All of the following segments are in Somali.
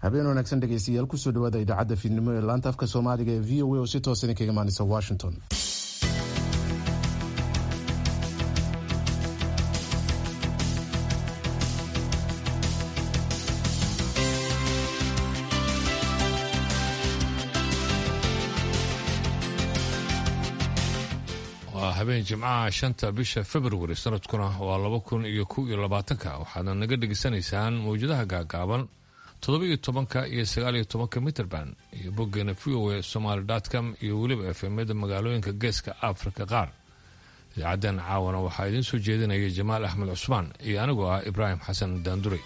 habeen wanaagsan dhegeystayaal kusoo dhawaada idaacadda fiidnimo ee laanta afka soomaaliga ee v o a oo si toosan kaga imaaneysa washington waa habeen jimcaha shanta bisha februari sanadkuna waa laba kun iyo kow iyo labaatanka waxaadna naga dhegaysanaysaan mawjadaha gaagaaban toddoba-iyo tobanka iyo sagaaliyo tobanka mitrband iyo boggeena v o a somaali com iyo weliba efemyada magaalooyinka geeska afrika qaar idaacaddan caawana waxaa idiin soo jeedinaya jamaal axmed cusmaan iyo anigoo ah ibraahim xasan daanduray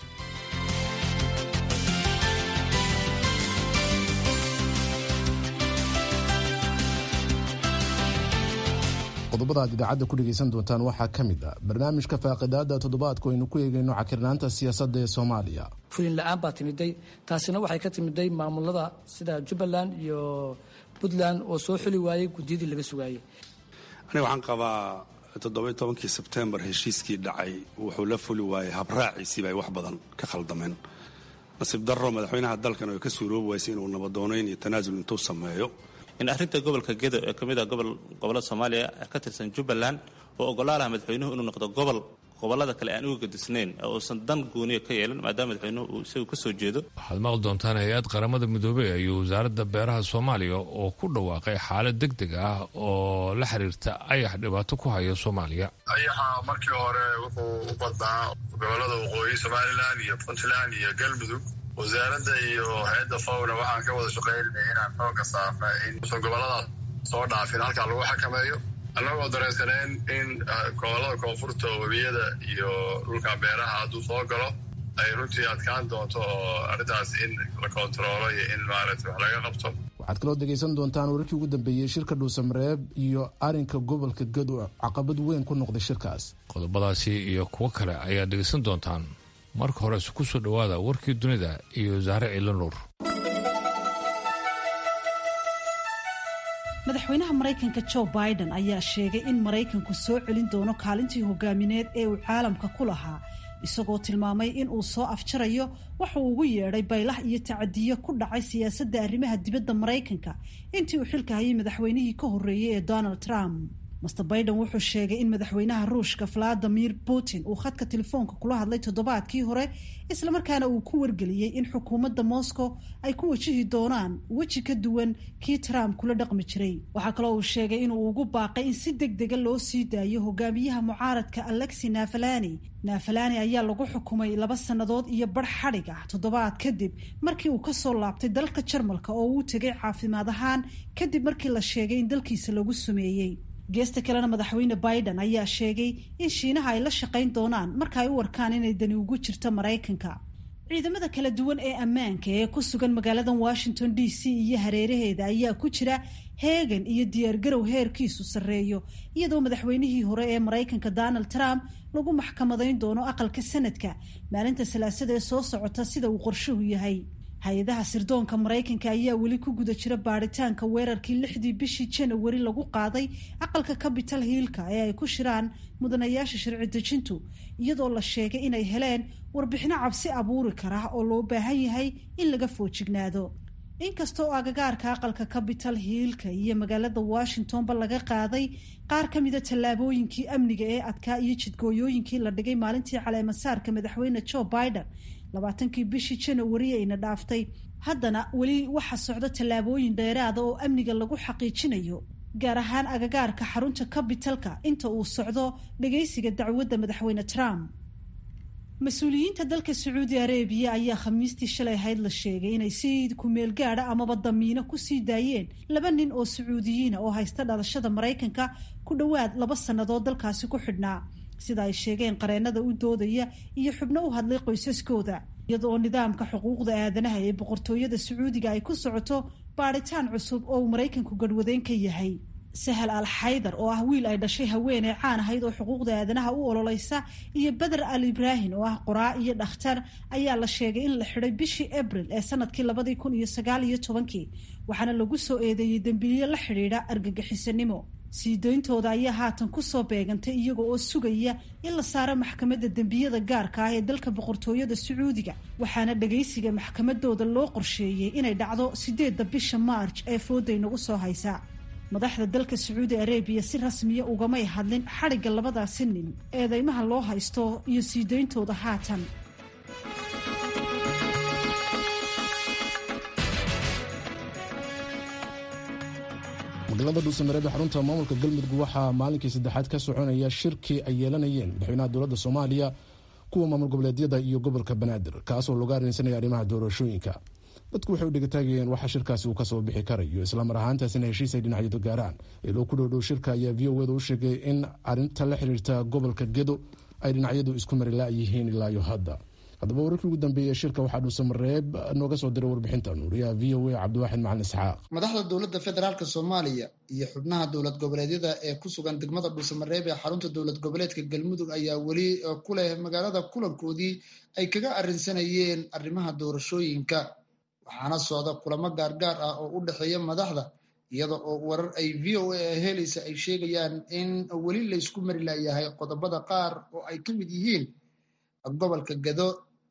qodobada aad idaacadda ku dhegaysan doontaan waxaa ka mid ah barnaamijka faaqidaada toddobaadku aynu ku eegayno cakirnaanta siyaasadda ee soomaaliya fulin la-aan baa timiday taasina waxay ka timiday maamulada sida jubbaland iyo puntland oo soo xuli waayey guddiyadii laga sugaayey aniga waxaan qabaa toddoba tobankii sebtembar heshiiskii dhacay wuxuu la fuli waayey habraaciisiiba ay wax badan ka khaldameen nasiib darro madaxweynaha dalkan oo ka suuroobi waysay inuu nabadoonayn iyo tanaasul intuu sameeyo in arrinta gobolka gedo ee ka mid ah gobol gobollada soomaaliya ka tirsan jubbaland oo ogolaalaha madaxweynuhu inuu noqdo gobol gobollada kale aan uga gadisnayn oo uusan dan gooniya ka yeelan maadaama madaxweynuhu uu isagu ka soo jeedo waxaad maqli doontaan hay-ad qaramada midoobey iyo wasaaradda beeraha soomaaliya oo ku dhawaaqay xaalad deg deg ah oo la xiriirta ayax dhibaato ku haya soomaaliya ayaxa markii hore wuxuu u badnaa gobollada waqooyi somalilan iyo puntland iyo galmudug wasaaradda iyo hay-adda fawna waxaan ka wada shaqaynay inaan xooga saarna in usan gobolladaas soo dhaafin halkaa lagu xakameeyo annagoo dareensaneen in gobollada koonfurta webiyada iyo dhulka beeraha hadduu soo galo ay runtii adkaan doonto oo arrintaas in la kontaroolo iyo in maaragta wax laga qabto waxaad kaloo dhegaysan doontaan wararkii ugu dambeeyey shirka dhuusamareeb iyo arinka gobolka gado caqabad weyn ku noqday shirkaas qodobadaasi iyo kuwo kale ayaad dhegaysan doontaan marka hore ku soo dhowaada warkii dunida iyo saare ciilo nuur madaxweynaha maraykanka jo biden ayaa sheegay in maraykanku soo celin doono kaalintii hogaamineed ee uu caalamka ku lahaa isagoo tilmaamay in uu soo afjarayo waxa uu ugu yeedhay baylah iyo tacadiyo ku dhacay siyaasadda arrimaha dibadda maraykanka intii uu xilka hayay madaxweynihii ka horreeyey ee donald trump master biden wuxuu sheegay in madaxweynaha ruushka valadimir putin uu khadka telefoonka kula hadlay toddobaadkii hore islamarkaana uu ku wargeliyey in xukuumadda moscow ay ku wajihi doonaan weji ka duwan kii trump kula dhaqmi jiray waxaa kaloo uu sheegay inuu ugu baaqay in si deg dega loo sii daayo hogaamiyaha mucaaradka alexi nafalani nafalani ayaa lagu xukumay laba sannadood iyo bar xadhig ah toddobaad kadib markii uu kasoo laabtay dalka jarmalka oo uu tegay caafimaad ahaan kadib markii la sheegay in dalkiisa lagu sumeeyey geesta kalena madaxweyne biden ayaa sheegay in shiinaha ay la shaqayn doonaan marka ay u warkaan inay dani ugu jirto maraykanka ciidamada kala duwan ee ammaanka ee ku sugan magaaladan washington d c iyo hareeraheeda ayaa ku jira heegan iyo diyaargarow heerkiisu sarreeyo iyadoo madaxweynihii hore ee maraykanka donald trump lagu maxkamadayn doono aqalka sanadka maalinta salaasada ee soo socota sida uu qorshuhu yahay hay-adaha sirdoonka maraykanka ayaa weli ku guda jira baaritaanka weerarkii lixdii bishii janawari lagu qaaday aqalka capital hiilka ee ay ku shiraan mudanayaasha sharci dejintu iyadoo la sheegay inay heleen warbixino cabsi abuuri kara oo loo baahan yahay in laga foojignaado inkasta oo agagaarka aqalka capital hiilka iyo magaalada washingtonba laga qaaday qaar ka mida tallaabooyinkii amniga ee adkaa iyo jidgooyooyinkii la dhigay maalintii caleemasaarka madaxweyne joe biden labaatankii bishii janawari ayna dhaaftay haddana weli waxa socdo tallaabooyin dheeraada oo amniga lagu xaqiijinayo gaar ahaan agagaarka xarunta capitalka inta uu socdo dhagaysiga dacwadda madaxweyne trump mas-uuliyiinta dalka sacuudi arabiya ayaa khamiistii shalay ahayd la sheegay inay si kumeel gaadha amaba damiino kusii daayeen laba nin oo sacuudiyiina oo haysta dhalashada maraykanka ku dhowaad laba sannadood dalkaasi ku xidhnaa sida ay sheegeen qareennada u doodaya iyo xubno u hadlay qoysaskooda iyadoo nidaamka xuquuqda aadanaha ee boqortooyada sacuudiga ay ku socoto baadhitaan cusub oo uu maraykanku garhwadeen ka yahay sahal al xaydar oo ah wiil ay dhashay haweeney caan ahayd oo xuquuqda aadanaha u ololeysa iyo beder al ibraahin oo ah qoraa iyo dhakhtar ayaa la sheegay in la xidhay bishii abril ee sanadkii labadii kun iyo sagaal iyo tobankii waxaana lagu soo eedeeyey dembiilyo la xidhiidha argagixisanimo sii dayntooda ayaa haatan kusoo beegantay iyaga oo sugaya in la saaro maxkamadda dembiyada gaarka ah ee dalka boqortooyada sacuudiga waxaana dhagaysiga maxkamadooda loo qorsheeyey inay dhacdo sideedda bisha maarj ee fooday nagu soo haysa madaxda dalka sacuudi arabiya si rasmiya ugamay hadlin xadhigga labadaasi nin eedeymaha loo haysto iyo sii dayntooda haatan magaalada dhuusamareeb ee xarunta maamulka galmudug waxaa maalinkii saddexaad ka soconaya shirkii ay yeelanayeen madaxweynaha dowladda soomaaliya kuwa maamul goboleedyada iyo gobolka banaadir kaasoo lagu arrinsanaya arrimaha doorashooyinka dadku waxay u dhegataagayeen waxa shirkaasi uu kasoo bixi karayo islamar ahaantaasina heshiis ay dhinacyadu gaaraan iloo ku dhowdhow shirka ayaa v o eda u sheegay in arinta la xiriirta gobolka gedo ay dhinacyadu isku mari la-yihiin ilaayo hadda haddaba wararkii ugu dambeeyey shirka waxaa dhuusamareeb nooga soo diray warbixinta nuuriyaha v o a cabdiwaaxid macalin isxaaq madaxda dowladda federaalk soomaaliya iyo xubnaha dowlad goboleedyada ee ku sugan degmada dhuusamareeb ee xarunta dowlad goboleedka galmudug ayaa weli ku leh magaalada kulankoodii ay kaga arrinsanayeen arrimaha doorashooyinka waxaana socda kulamo gaargaar ah oo u dhexeeya madaxda iyada oo warar ay v o a helaysa ay sheegayaan in weli laysku mari layahay qodobada qaar oo ay ka mid yihiin gobolka gado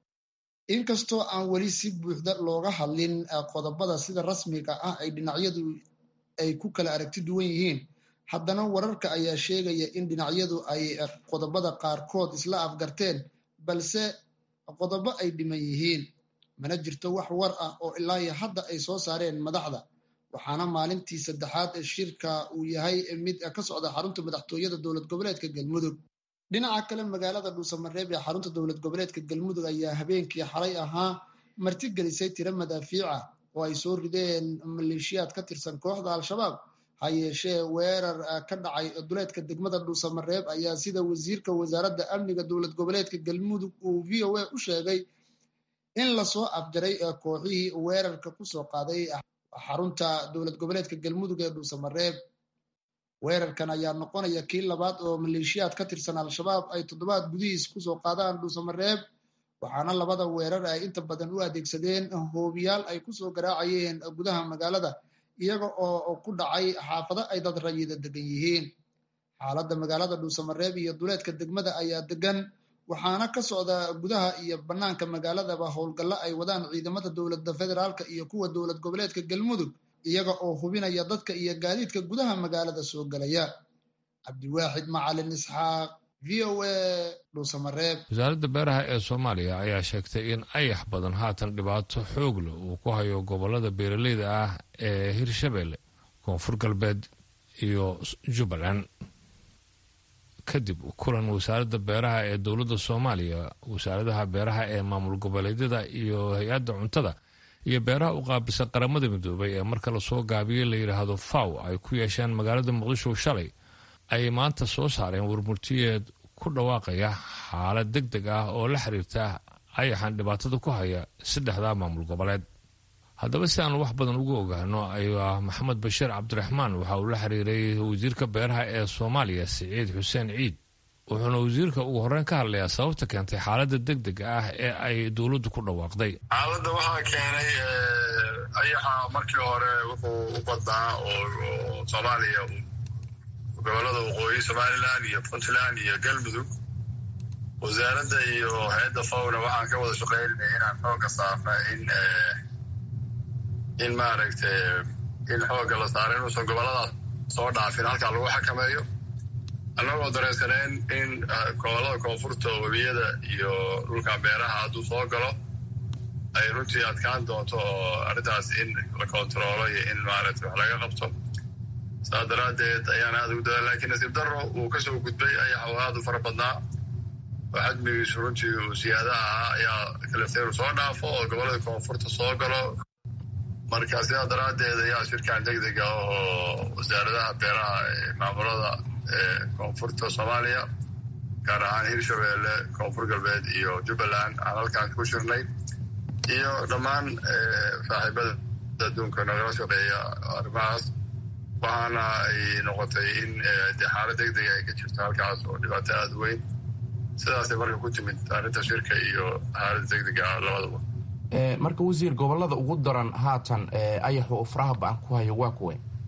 inkastoo aan weli si buuxda looga hadlin qodobada sida rasmiga ah ay dhinacyadu ay ku kala aragti duwan yihiin haddana wararka ayaa sheegaya in dhinacyadu ay qodobada qaarkood isla afgarteen balse qodobo ay dhiman yihiin mana jirto wax war ah oo ilaa iyo hadda ay soo saareen madaxda waxaana maalintii saddexaad ee shirka uu yahay mid ka socda xarunta madaxtooyada dowlad goboleedka galmudug dhinaca kale magaalada dhuusamareeb ee xarunta dowlad goboleedka galmudug ayaa habeenkii xalay ahaa martigelisay tiro madaafiica oo ay soo rideen maleeshiyaad ka tirsan kooxda al-shabaab ha yeeshee weerar ka dhacay duleedka degmada dhuusamareeb ayaa sida wasiirka wasaaradda amniga dowlad goboleedka galmudug uu v o a u sheegay in lasoo afjaray kooxihii weerarka kusoo qaaday xarunta dowlad goboleedka galmudug ee dhuusamareeb weerarkan ayaa noqonaya kii labaad oo maleeshiyaad ka tirsan al-shabaab ay toddobaad gudihiis kusoo qaadaan dhuusamareeb waxaana labada weerar ay inta badan u adeegsadeen hoobiyaal ay kusoo garaacayeen gudaha magaalada iyaga oo ku dhacay xaafado ay dad rayida degan yihiin xaaladda magaalada dhuusamareeb iyo duleedka degmada ayaa degan waxaana ka socda gudaha iyo bannaanka magaaladaba howlgallo ay wadaan ciidamada dowladda federaalka iyo kuwa dowlad goboleedka galmudug iyaga oo hubinaya dadka iyo gaadiidka gudaha magaalada soo gelaya cabdiwaaxid macalin isxaaq v o a dhuusamareeb wasaaradda beeraha ee soomaaliya ayaa sheegtay in ayax badan haatan dhibaato xoog leh uu ku hayo gobolada beeraleyda ah ee hirshabelle koonfur galbeed iyo jubbaland kadib kulan wasaaradda beeraha ee dowladda soomaaliya wasaaradaha beeraha ee maamul goboleedyada iyo hay-adda cuntada iyo beeraha u qaabilsan qaramada midoobay ee marka lasoo gaabiyey la yidhaahdo faw ay ku yeesheen magaalada muqdisho shalay ay maanta soo saareen warmurtiyeed ku dhawaaqaya xaalad deg deg ah oo la xiriirta ayaxan dhibaatada ku haya saddexda maamul goboleed haddaba si aan wax badan ugu ogaano ayaa maxamed bashiir cabdiraxmaan waxa uu la xiriiray wasiirka beeraha ee soomaaliya siciid xuseen ciid wuxuuna wasiirka ugu horreyn ka hadlayaa sababta keentay xaaladda deg dega ah ee ay dowladdu ku dhawaaqday xaaladda waxaa keenay ayaxa markii hore wuxuu u badnaa oo soomaaliya gobolada waqooyi somalilan iyo puntland iyo galmudug wasaaradda iyo hay-adda fawna waxaan ka wada shaqaynay inaan xooga saarna in in maaragtay in xoogga la saaro inuusan goboladaas soo dhaafin halkaa lagu xakameeyo annagoo dareensaneen in gobolada koonfurta webiyada iyo dhulka beeraha hadduu soo galo ay runtii adkaan doonto oo arrintaas in la kontaroolo iyo in maaragtay wax laga qabto saas daraaddeed ayaan aada ugu dadaa lakiin nasiib darro uu ka soo gudbay ayax oo aada u fara badnaa oo xadmigiisu runtii uu siyaada ahaa ayaa kalefteeru soo dhaafo oo gobolada koonfurta soo galo marka sidaa daraaddeed ayaa shirkan deg dega oo wasaaradaha beeraha ee maamulada koonfurta soomaaliya gaar ahaan hirshabeelle koonfur galbeed iyo jubbaland aan halkaan ku shirnay iyo dhammaan saaxiibada adduunka nagala shaqeeya arrimahaas waxaana ay noqotay in de xaalad deg dega ay ka jirto halkaas oo dhibaato aada u weyn sidaasay marka ku timid arrinta shirka iyo xaalada deg dega labadaba marka wasiir gobolada ugu daran haatan ayaxu faraha ba-an ku hayo waa kuwe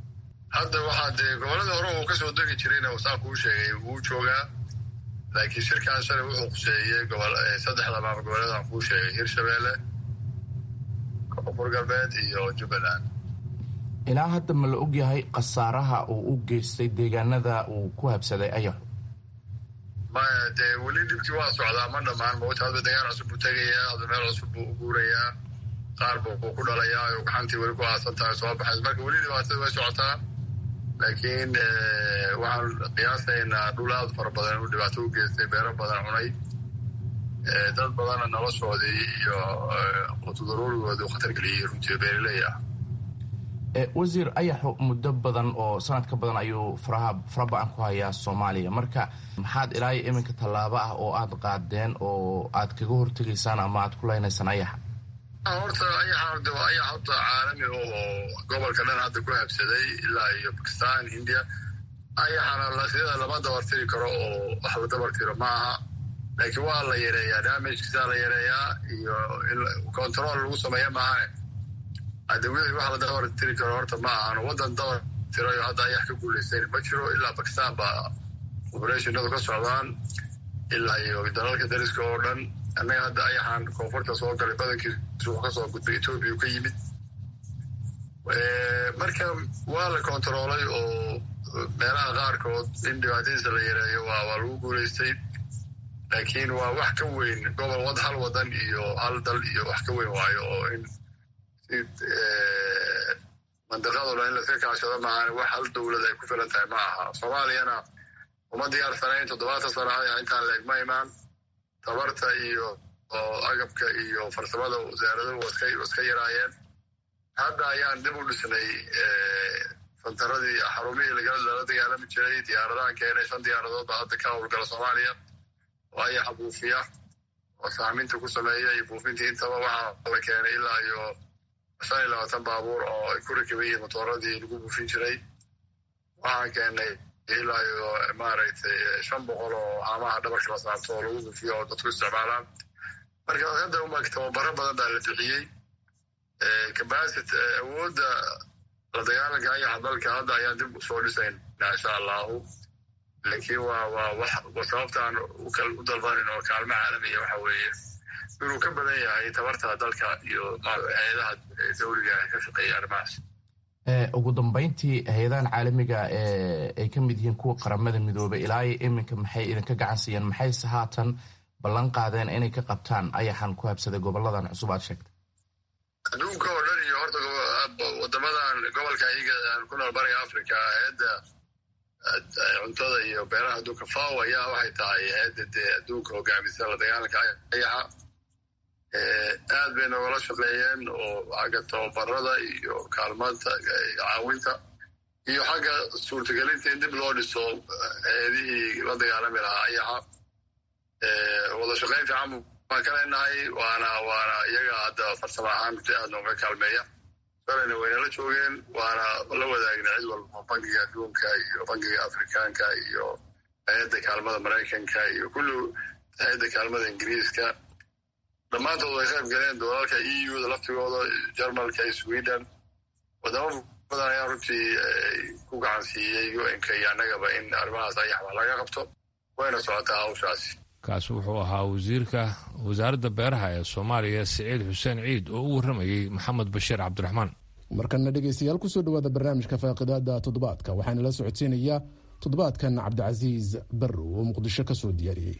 hadda waxaa dee gobolladii hore uu kasoo degi jirayna saan kuu sheegay wuu joogaa laakiin shirkan shalay wuxuu quseeyey gobol saddexda maamul goboleedaan kuu sheegay hirshabeelle koonfur galbeed iyo jubbaland ilaa hadda ma la ogyahay khasaaraha uu u geystay deegaanada uu ku habsaday ayaxu maya dee weli dhibkii waa socdaa ma dhammaan mawta hadba degaan cusub buu tegayaa hadba meel cusub buu u guurayaa qaar buu ku dhalayaa oo gaxantii weli ku aasan tahay soo baxays marka weli dhibaatada way socotaa laakiin waxaan qiyaasaynaa dhul aad fara badan inuu dhibaato u geystay beero badan cunay dad badanna noloshoodii iyo qutudaruurigoodii u khatar geliyey runtii beeraley ah wasiir ayaxu muddo badan oo sanad ka badan ayuu faraha fara ba-an ku hayaa soomaaliya marka maxaad ilaa iyo iminka tallaabo ah oo aad qaadeen oo aad kaga hortegaysaan ama aad ku leynaysaan ayaxa horta ayaxa de waa ayax horta caalami oo gobolka dhan hadda ku habsaday ilaa iyo bakistan india ayaxana sida lama dabartiri karo oo wax la dabartiro ma aha laakiin waa la yareeyaa damagkiisaa la yareeyaa iyo in control lagu sameeya maahane hadde wixii wax la dabar tiri karo horta ma ahan waddan dabar tirayo hadda ayax ka guulaysayn ma jiro ilaa bakistan baa operationadu ka socdaan ilaa iyo dalalka dariska oo dhan annaga hadda ayaxaan koonfurta soo galay badankiisu wuxuu kasoo gudbay etoobiya ka yimid marka waa la kontaroolay oo meelaha qaarkood in dhibaatadiisa la yareeyo waa waa lagu guulaystay laakiin waa wax ka weyn gobol wad hal wadan iyo hal dal iyo wax ka weyn waayo oo in mandiqado dhan in laska kaashado maahan wax hal dowlad ay ku filan tahay ma aha soomaaliyana uma diyaarsanayn toddobaatan sana aya intaan leeg ma imaan tabarta iyo agabka iyo farsamada wasaaradu waska yaraayeen hadda ayaan dib u dhisnay fantaradii xarumihii lala dagaalami jiray diyaaradahan keenay shan diyaaradood baa hadda ka howlgala soomaaliya oo ayaxa buufiya oo saaminta ku sameeya iyo buufintii intaba waxaa la keenay ilaa iyo shan iyo labaatan baabuur oo ay ku rakiban yihiin motooradii lagu buufin jiray waxaan keenay ilaa iyo maaragtay shan boqol oo haamaha dhabarka la saarto oo lagu buufiyo oo dadku isticmaalaan marka hadda umag tababaro badan baa la bixiyey capacity awoodda la dagaalanka ayaxa dalka hadda ayaan dib usoo dhisaynaa insha allahu laakiin waa waa wax sababtaan u dalbanin oo kaalmo caalamiya waxa weeye inuu ka badan yahay tabarta dalka iyo hay-adaha dawliga ka shaqeeya arrimahaas ugu dambeyntii hay-adahan caalamiga ay ka mid yihiin kuwa qaramada midoobay ilaa iyo iminka maxay idinka gacan siiyeen maxayse haatan ballan qaadeen inay ka qabtaan ayaxan ku habsaday goboladan cusub aad sheegtay adduunka oo dhan iyo horta wadamadan gobolka iyaga aan ku nool bariga africa hay-adda cuntada iyo beeraha adduunka faw ayaa waxay tahay hay-adda dee adduunka hogaamisa la dagaalanka ayaxa aad bay nogala shaqeeyeen oo xagga tababarada iyo kaalmaanta caawinta iyo xagga suurtagelinta in dib loo dhiso hay-adihii la dagaalami lahaa ayaxa wada shaqayn fiican baan ka leenahay waana waana iyaga hadda farsamo ahaan aad nooga kaalmeeya shalayna waynala joogeen waana la wadaagna cid walba bankiga adduunka iyo bankiga afrikaanka iyo hay-adda kaalmada maraykanka iyo kulli hay-adda kaalmada ingiriiska dhammaantood way qayb galeen doolalka e u da laftigooda jarmalka iyo sweden wadamo badan ayaa runtii ku gacan siiyey u-nka iyo annagaba in arrimahaas ayax wax laga qabto wayna socotaa hawshaasi kaasi wuxuu ahaa wasiirka wasaaradda beeraha ee soomaaliya siciid xuseen ciid oo u warramayey maxamed bashiir cabdiraxmaan markana dhegaystayaal kusoo dhawaada barnaamijka faaqidaada toddobaadka waxaana la socodsiinayaa toddobaadkan cabdicasiis barrow oo muqdisho ka soo diyaariyey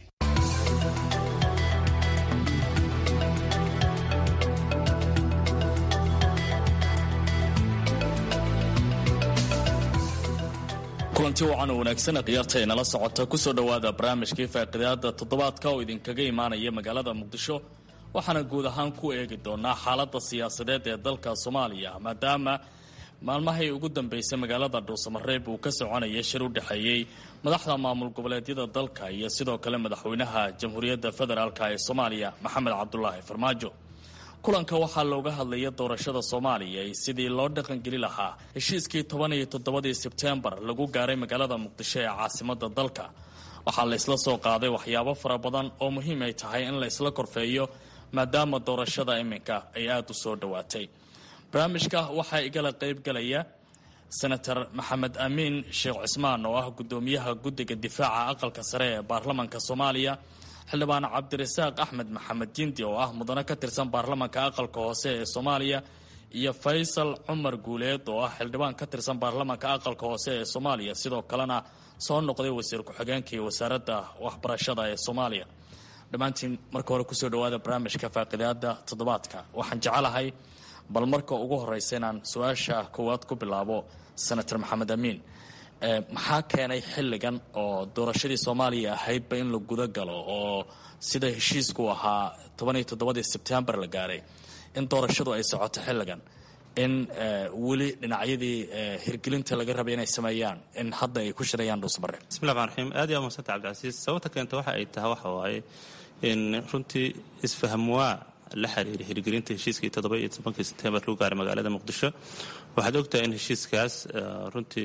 kulanti wacan oo wanaagsan khiyaarta ay nala socota kusoo dhowaada barnaamijkii faaqidaada toddobaadka oo idinkaga imaanaya magaalada muqdisho waxaana guud ahaan ku eegi doonaa xaaladda siyaasadeed ee dalka soomaaliya maadaama maalmahay ugu dambeysay magaalada dhuusamareeb uu ka soconaya shir u dhexeeyey madaxda maamul goboleedyada dalka iyo sidoo kale madaxweynaha jamhuuriyadda federaalk ee soomaaliya maxamed cabdulaahi farmaajo kulanka waxaa looga hadlaya doorashada soomaaliya iyo sidii loo dhaqangeli lahaa heshiiskii toban iyo toddobadii sebtembar lagu gaaray magaalada muqdisho ee caasimada dalka waxaa la isla soo qaaday waxyaabo fara badan oo muhiim ay tahay in la isla korfeeyo maadaama doorashada iminka ay aada u soo dhowaatay barnaamijka waxaa igala qaybgalaya senator maxamed amiin sheekh cismaan oo ah guddoomiyaha guddiga difaaca aqalka sare ee baarlamanka soomaaliya xildhibaan cabdirasaaq axmed maxamed jindi oo ah mudane ka tirsan baarlamanka aqalka hoose ee soomaaliya iyo faysal cumar guuleed oo ah xildhibaan ka tirsan baarlamanka aqalka hoose ee soomaaliya sidoo kalena soo noqday wasiir ku-xigeenka iyo wasaaradda waxbarashada ee soomaaliya dhammaantiin marka hore kusoo dhawaada barnaamijka faaqidaada toddobaadka waxaan jecelahay bal marka ugu horeysa inaan su-aasha koowaad ku bilaabo senator maxamed amiin maxaa keenay xilligan oo doorashadii soomaaliya ahaydba in la guda galo oo sida heshiisku ahaa tobaniyo toddobadii sebtembar la gaaray in doorashadu ay socoto xilligan in weli dhinacyadii hirgelinta laga rabay inay sameeyaan in hadda ay ku shirayaan dhuusmare bismillahi raxmaan raxiim aad iyo aad mahadsanta cabdicasiis sababta keenta waxa ay tahay waxa waaye in runtii isfahmwaa la xiriira hirgelinta heshiiskii toddoba iyo tobankii sebtembar lagu gaaray magaalada muqdisho waxaad ogtahay in heshiiskaas runtii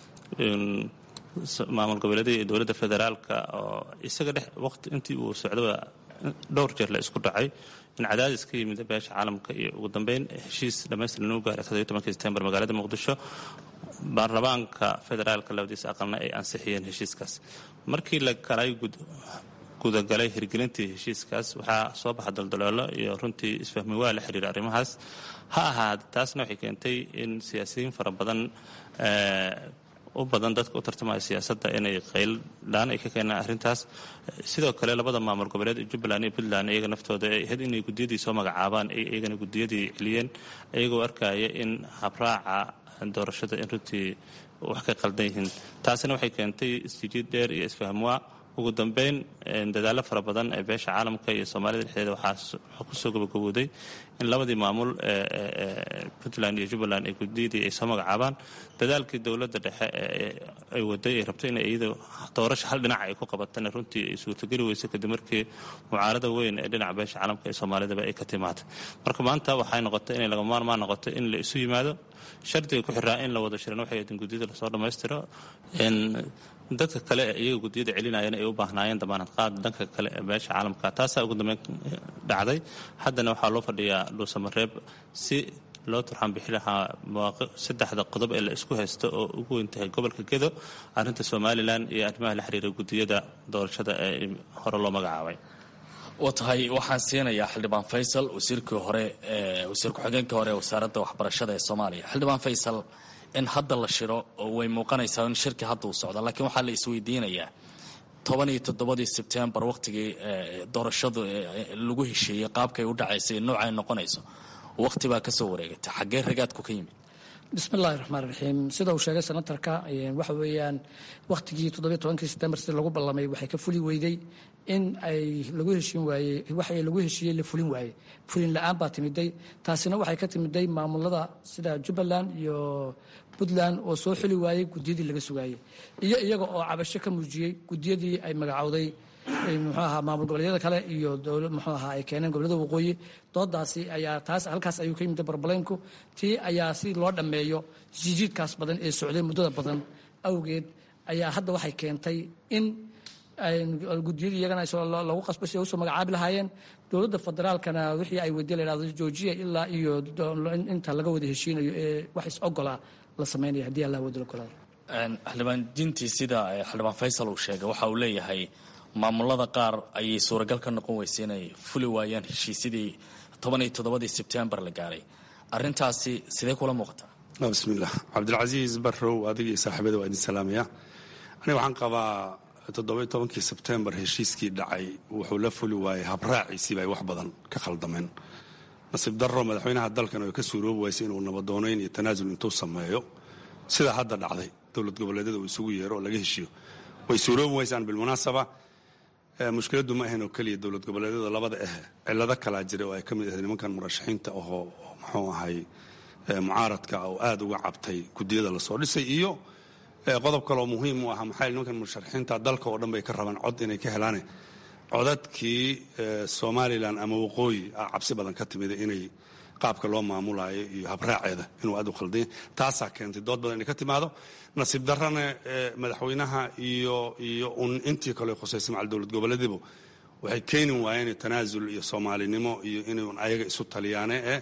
maamul goboleedyada iyo dowladda federaalka oo isaga dhex waqti intii uu socdaba dhowr jeer la isku dhacay in cadaadis ka yimid beesha caalamka iyo ugu dambeyn heshiis dhammaystiran lagu gaaray toddoba iyo tobankii sebtembar magaalada muqdisho baarlamaanka federaalka labadiisa aqalna ay ansixiyeen heshiiskaas markii la galay gudagalay hirgelintii heshiiskaas waxaa soo baxa daldaloolo iyo runtii isfahmi waa la xiriira arrimahaas ha ahaad taasna waxay keentay in siyaasiyiin fara badan u badan dadka u tartamaya siyaasadda inay qayldhaan ay ka keenaan arrintaas sidoo kale labada maamul goboleed ee jubbaland iyo puntland iyaga naftooda ay ahayd inay guddiyadii soo magacaabaan iyagana guddiyadii celiyeen iyagoo arkaya in habraaca doorashada in runtii wax ka qaldan yihiin taasina waxay keentay isjijiid dheer iyo isfahmwaa ugu dambeyn dadaallo fara badan ee beesha caalamka iyo soomaalida dhexdeeda waxaa kusoo gabagabooday in labadii maamul puntland iyo jubbaland ee guddiyadii ay soo magacaabaan dadaalkii dowladda dhexe ay waday ay rabto in iyada doorasha hal dhinac ay ku qabatana runtii ay suurtogeli weysay kadib markii mucaarada weyn ee dhinaca beesha caalamka ee soomaalidaba ay ka timaatay marka maanta waxay noqotay inay laga maarmaan noqoto in la isu yimaado shardiga ku xiraa in la wada shiran waxay ahayd in guddiyada lasoo dhammaystiro dadka kale ee iyaga guddiyada celinayeen ay u baahnaayeen damaanad qaad dhanka kale ee beesha caalamka taasaa ugu dambeyn dhacday haddana waxaa loo fadhiyaa dhuusamareeb si loo turxaan bixi lahaa saddexda qodob ee la isku haysto oo ugu weyn tahay gobolka gedo arrinta somalilan iyo arrimaha la xiriira guddiyada doorashada ee hore loo magacaabay wa tahay waxaan siinayaa xildhibaan faysal wasiirkii hore wasiir ku-xigeenkii hore ee wasaaradda waxbarashada ee soomaaliya xildhibaan faysal in hadda la shiro oo way muuqanaysaa in shirki hadda uu socdo laakiin waxaa la isweydiinayaa toban iyo toddobadii sebtembar waqtigii doorashadu lagu heshiiyey qaabkay u dhacaysay noocay noqonayso waqti baa kasoo wareegatay xaggee ragaadku ka yimid bismi illaahi raxmaan raxiim sida uu sheegay senatarka waxa weeyaan wakhtigii toddobiyo tobankii sebtembar sida lagu ballamay waxay ka fuli weyday in ay lagu heshiin waayey waxay lagu heshiiyey la fulin waayey fulin la-aan baa timiday taasina waxay ka timiday maamulada sida jubbaland iyo puntland oo soo xuli waayey guddiyadii laga sugaayey iyo iyaga oo cabasho ka muujiyey guddiyadii ay magacowday muxuu ahaa maamul goboleedyada kale iyo dowla muxuu ahaa ay keeneen gobollada waqooyi doodaasi ayaa taas halkaas ayuu ka yimid barbaleynku tii ayaa si loo dhammeeyo jijiidkaas badan ee socday muddada badan awgeed ayaa hadda waxay keentay in guddiyadii iyagana lagu qasbo si ay usoo magacaabi lahaayeen dowladda federaalkana wixii ay weydiye la yhahdo joojiya ilaa iyo inta laga wada heshiinayo ee wax is ogolaa la sameynaya haddii allah wada ogolaado xildhibaan dintii sida xildhibaan faysal uu sheegay waxa uu leeyahay maamulada qaar ayay suuragal ka noqon weysay inay fuli waayaan heshiisyadii toban iyo toddobadii sebtembar la gaaray arrintaasi sidee kula muuqataa bismillaah cabdilcasiis barrow adiga iyo saaxiibada waa idin salaamaya aniga waxaan qabaa toddobiyo tobankii sebtembar heshiiskii dhacay wuxuu la fuli waayey habraaciisiiba ay wax badan ka khaldameen nasiib darro madaxweynaha dalkan oo ka suuroobi waysay inuu nabadoonayn iyo tanaasul intuu sameeyo sida hadda dhacday dowlad goboleedyada uu isugu yeero oo laga heshiiyo way suuroobi waysaan bilmunaasaba mushkiladdu ma ahayn oo keliya dowlad goboleedyada labada ah cillado kalaa jira oo ay ka mid ahayd nimankan murashaxiinta ahoo muxuu ahay mucaaradka oo aada uga cabtay guddiyada lasoo dhisay iyo qodob kaleoo muhiim u ah maxaa nimankan musharaxiinta dalka oo dhan bay ka rabaan cod inay ka helaane codadkii somalilan ama waqooyi ah cabsi badan ka timida inay qaabka loo maamulayo iyo habraaceeda inuu aad u khaldanya taasaa keentay dood badan inay ka timaado nasiib darrana madaxweynaha iyo iyo un intii kale khusaysay macal dowlad goboleedibu waxay keeni waayeen tanaasul iyo soomaalinimo iyo inay un ayaga isu taliyaane ee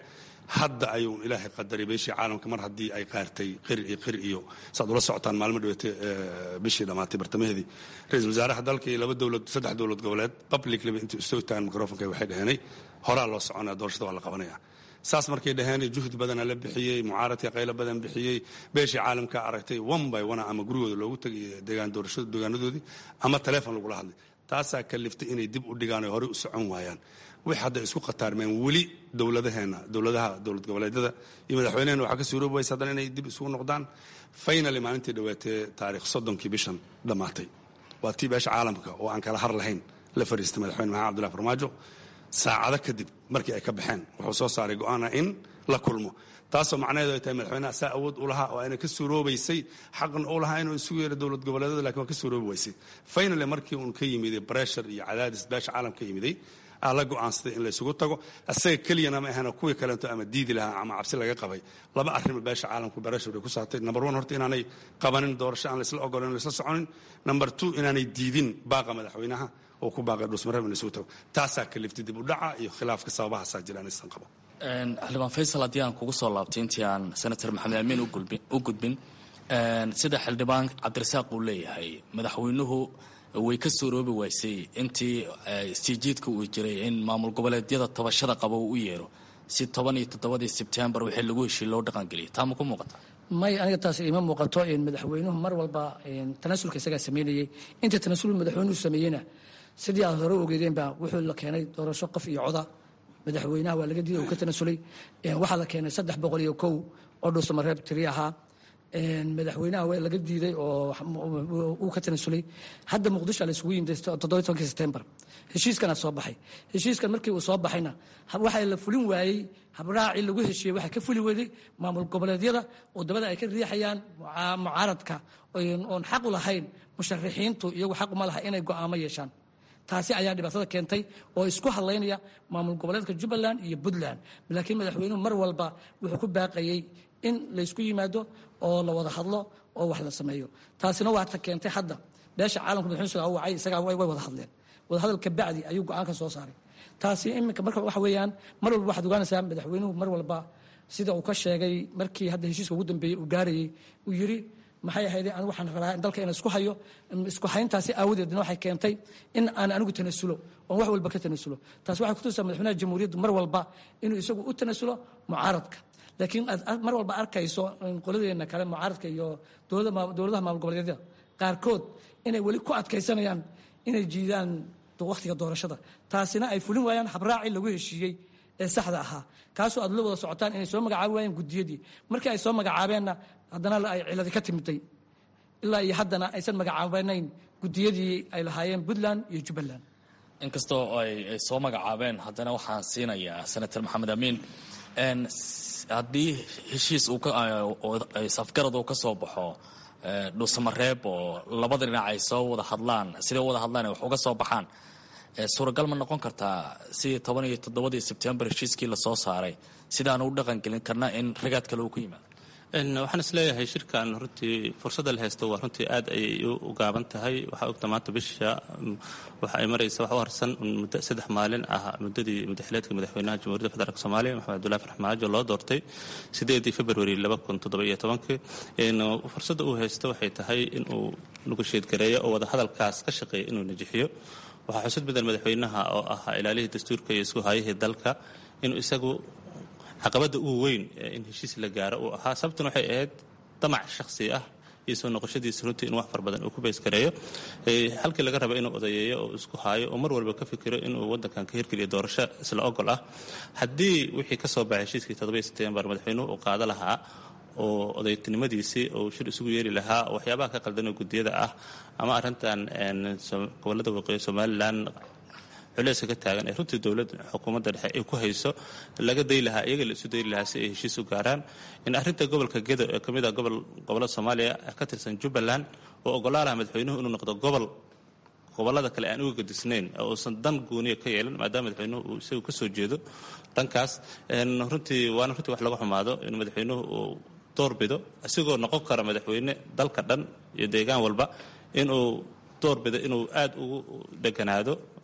hadda ayuun ilaahay qadaray beeshii caalamka mar haddii ay qaartay qir iyo qir iyo saad ula socotaan maalmo dhaweyte bishii dhammaatay bartamaheedii ra-iisul wasaaraha dalka iyo laba dowlad saddex dowlad goboleed publicliba intuu istoo taagan microfonka waxay dhaheenay horaa loo soconaya doorashada waa la qabanaya saas markay dhaheen juhdi badana la bixiyey mucaaradka qaylo badan bixiyey beeshii caalamka aragtay one by one ama gurigooda loogu tagay deegaan doorashada deegaanadoodii ama taleefon lagula hadlay taasaa kaliftay inay dib u dhigaan oo horey u socon waayaan wix hadda isku khataarmeen weli dowladaheenna dowladaha dowlad goboleedyada iyo madaxweynehena waxaa ka suuroobi waysa haddana inay dib isugu noqdaan finally maalintii dhawaatee taarikh soddonkii bishan dhammaatay waa tii beesha caalamka oo aan kala har lahayn la fariistay madaxweyne maxamed abdullahi farmaajo saacado kadib markii ay ka baxeen wuxuu soo saaray go-aana in la kulmo taasoo macnaheedu ay tahay madaxweynaha saa awood u lahaa oo ayna ka suuroobaysay xaqna u lahaa inuu isugu yeero dowlad goboleedyada lakin waa ka suuroobi waysay finally markii uun ka yimiday breshur iyo cadaadis beesha caalamka ka yimiday aa la go-aansaday in la isugu tago asaga keliyana ma ahana kuwii kaleeto ama diidi lahaa ama cabsi laga qabay laba arrima beesha caalamku breshur ay ku saartay number one horta inaanay qabanin doorasho aan laisla ogolin laisla soconin number two inaanay diidin baaqa madaxweynaha oo ku baaqay dhusmareeb in la isugu tago taasaa kaliftay dib u dhaca iyo khilaafka sababahaasaa jira inaysan qabo xildhibaan faysal haddii aan kugu soo laabtay intii aan senator maxamed amiin u gudbin sida xildhibaan cabdirasaaq uu leeyahay madaxweynuhu way ka suuroobi waysay intii istiijiidka uu jiray in maamul goboleedyada tabashada qaba uu u yeero si toban iyo toddobadii sebtembar wixii lagu heshiiy loo dhaqangeliyay taa ma ku muuqata may aniga taas ima muuqato madaxweynuhu mar walba tanasulka isagaa sameynayay inta tanasul madaxweynuhu sameeyeyna sidii aad hore ogeedeenba wuxuu la keenay doorasho qof iyo coda madaxweynaha waa laga diiday uu ka tanasulay waxaa la keenay saddex boqol iyo kow oo dhuusamareeb tiri ahaa madaxweynaha waa laga diiday oo uu ka tanasulay hadda muqdisho la isugu yimid toddoba tobankii sebtembar heshiiskana soo baxay heshiiskan markii uu soo baxayna waxaa la fulin waayey habraacii lagu heshiiyey waxaa ka fuli weyday maamul goboleedyada oo dabada ay ka riixayaan mucaaradka oon xaq u lahayn musharixiintu iyagu xaq uma laha inay go'aamo yeeshaan taasi ayaa dhibaatada keentay oo isku hadlaynaya maamul goboleedka jubbaland iyo puntland laakiin madaxweynuhu mar walba wuxuu ku baaqayey in laysku yimaado oo la wada hadlo oo wax la sameeyo taasina waa ta keentay hadda beesha caalamka madaxweyne wacay isagaa way wada hadleen wadahadal kabacdi ayuu go-aan ka soo saaray taasi iminka marka waxa weeyaan mar walba waxaad ogaanaysaa madaxweynuhu mar walba sida uu ka sheegay markii hadda heshiiska ugu dambeeyey uu gaarayey uu yidhi maxay ahayd anigu waxaan rabaa in dalka ina isku hayo isku hayntaasi aawadeedna waxay keentay in aan anigu tanasulo oon wax walba ka tanasulo taasi waxay kutusaa madaxweynaha jamhuuriyaddu mar walba inuu isagu u tanasulo mucaaradka laakiin aad mar walba arkayso qoladeena kale mucaaradka iyo dowladaha maamul goboleedyada qaarkood inay weli ku adkaysanayaan inay jiidaan wakhtiga doorashada taasina ay fulin waayaan habraacii lagu heshiiyey ee saxda ahaa kaasoo aad la wada socotaan inay soo magacaabi waayeen gudiyadii markii ay soo magacaabeenna haddana ay ciladi ka timiday ilaa iyo haddana aysan magacaabanayn gudiyadii ay lahaayeen puntland iyo jubbaland inkastoo ay soo magacaabeen haddana waxaan siinayaa senator maxamed amiin haddii heshiis safgarad uu ka soo baxo dhuusamareeb oo labada dhinac ay soo wada hadlaan siday u wada hadlaan wax uga soo baxaan suuragal ma noqon kartaa sidii toban iyo toddobadii sebtembar heshiiskii lasoo saaray sidaanu u dhaqangelin karna in ragaad kale uu ku yimaado waxaan isleeyahay shirkan runtii fursadda la haysto waa runtii aad ayay u gaaban tahay waxaa ogta maanta bisha waxa ay maraysa wax u harsan muddo saddex maalin ah muddadii madaxileedka madaxweynaha jamhuuriyadda federaalk soomaaliya maxamed abdullahi farxmaajo loo doortay sideedii februari laba kun toddoba iyo tobankii fursadda uu haysto waxay tahay inuu nugusheedgareeyo oo wadahadalkaas ka shaqeeya inuu najixiyo waxaa xusud badan madaxweynaha oo ahaa ilaalihii dastuurka iyo isku haayihii dalka inuu isagu caqabadda ugu weyn in heshiis la gaaro uu ahaa sababtuna waxay ahayd damac shakhsi ah iyo soo noqoshadiisa runtii in wax far badan uu ku baysgareeyo halkii laga raba inuu odayeeyo oo isku haayo oo mar walba ka fikiro inuu waddankan ka hirgeliyo doorasho isla ogol ah haddii wixii ka soo baxay heshiiskii toddobai sebtembar madaxweynuhu uu qaado lahaa oo odaytinimadiisii uu shir isugu yeeri lahaa waxyaabaha ka qaldan oo guddiyada ah ama arrintan gobollada waqooyi somalilan culeyska ka taagan ee runtii dowladda xukuumadda dhexe ay ku hayso laga day lahaa iyaga la isu dayri lahaa si ay heshiis u gaaraan in arrinta gobolka gedo ee ka mid ah gobol gobollada soomaaliya ka tirsan jubbaland oo ogolaa laha madaxweynuhu inuu noqdo gobol gobollada kale aan uga gadisnayn oo uusan dan gooniya ka yeelan maadaama madaxweynuhu uu isagu ka soo jeedo dhankaas runtii waana runtii wax laga xumaado in madaxweynuhu uu doorbido isigoo noqon kara madaxweyne dalka dhan iyo deegaan walba inuu doorbido inuu aad ugu dheganaado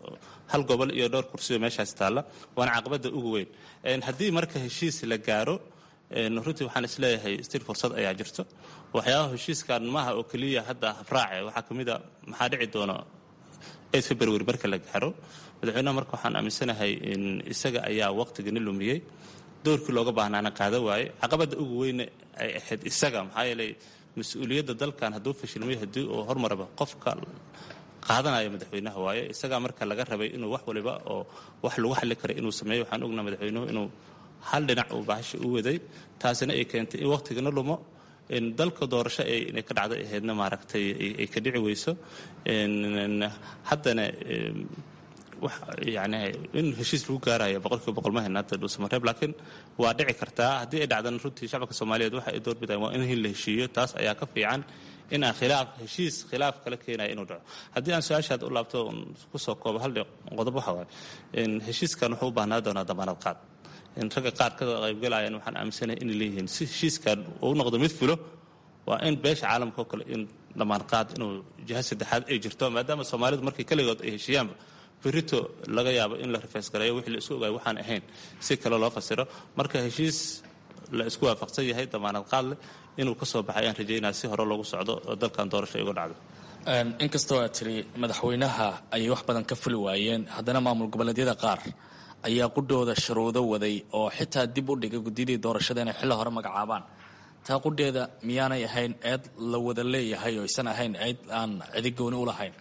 hal gobol iyo dhowr kursiyo meeshaas taalla waana caqabada ugu weyn haddii marka heshiis la gaaro runtii waxaan isleeyahay stil fursad ayaa jirto waxyaabaha heshiiskan maaha oo keliya hadda habraace waxaa ka mid a maxaa dhici doona eed february marka la gaaro madaxweynaha marka waxaan aaminsanahay in isaga ayaa waqtigani lumiyey doorkii looga baahnaana qaada waaye caqabada ugu weyne ay ahayd isaga maxaa yeelay mas-uuliyadda dalkan hadduu fashilmay haddii uu hormaraba qofka qaadanaya madaxweynaha waaye isagaa marka laga rabay inuu wax waliba oo wax lagu xalli kara inuu sameeyo waxaan ognaa madaxweynuhu inuu hal dhinac uu bahasha u waday taasina ay keentay in waqtigana lumo dalka doorasho inay ka dhacday ahaydna maaragtay ay ka dhici weyso haddana yani in heshiis lagu gaarayo boqolkiiba boqol ma hayna hadda dhuusamareeb laakiin waa dhici kartaa haddii ay dhacdana runtii shacabka soomaaliyeed waxa ay doorbidaan waa in la heshiiyo taas ayaa ka fiican in aan khilaaf heshiis khilaaf kala keenaya inuu dhaco haddii aan su-aashaad u laabto kusoo koobo hal qodob waxa waaye heshiiskan wuxuu u baahnaa doonaa damaanad qaad ragga qaar ka qaybgalayaan waxaan aaminsanahay inay leeyihiin si heshiiskan uu noqdo mid fulo waa in beesha caalamka oo kale in dhammaan qaad inuu jiha saddexaad ay jirto maadaama soomaalidu markay keligood ay heshiiyaanba berito laga yaabo in la rifeysgareeyo wixii la isku ogaay waxaan ahayn si kale loo fasiro marka heshiis la isku waafaqsan yahay damaanad qaad leh inuu ka soo baxay aan rajaynaa si hore loogu socdo oo dalkan doorasho igu dhacdo inkastoo aad tiri madaxweynaha ayay wax badan ka fuli waayeen haddana maamul goboleedyada qaar ayaa qudhooda sharuudo waday oo xitaa dib u dhigay guddiyadii doorashada inay xilli hore magacaabaan taa qudheeda miyaanay ahayn eed la wada leeyahay oo aysan ahayn eed aan cidi gooni u lahayn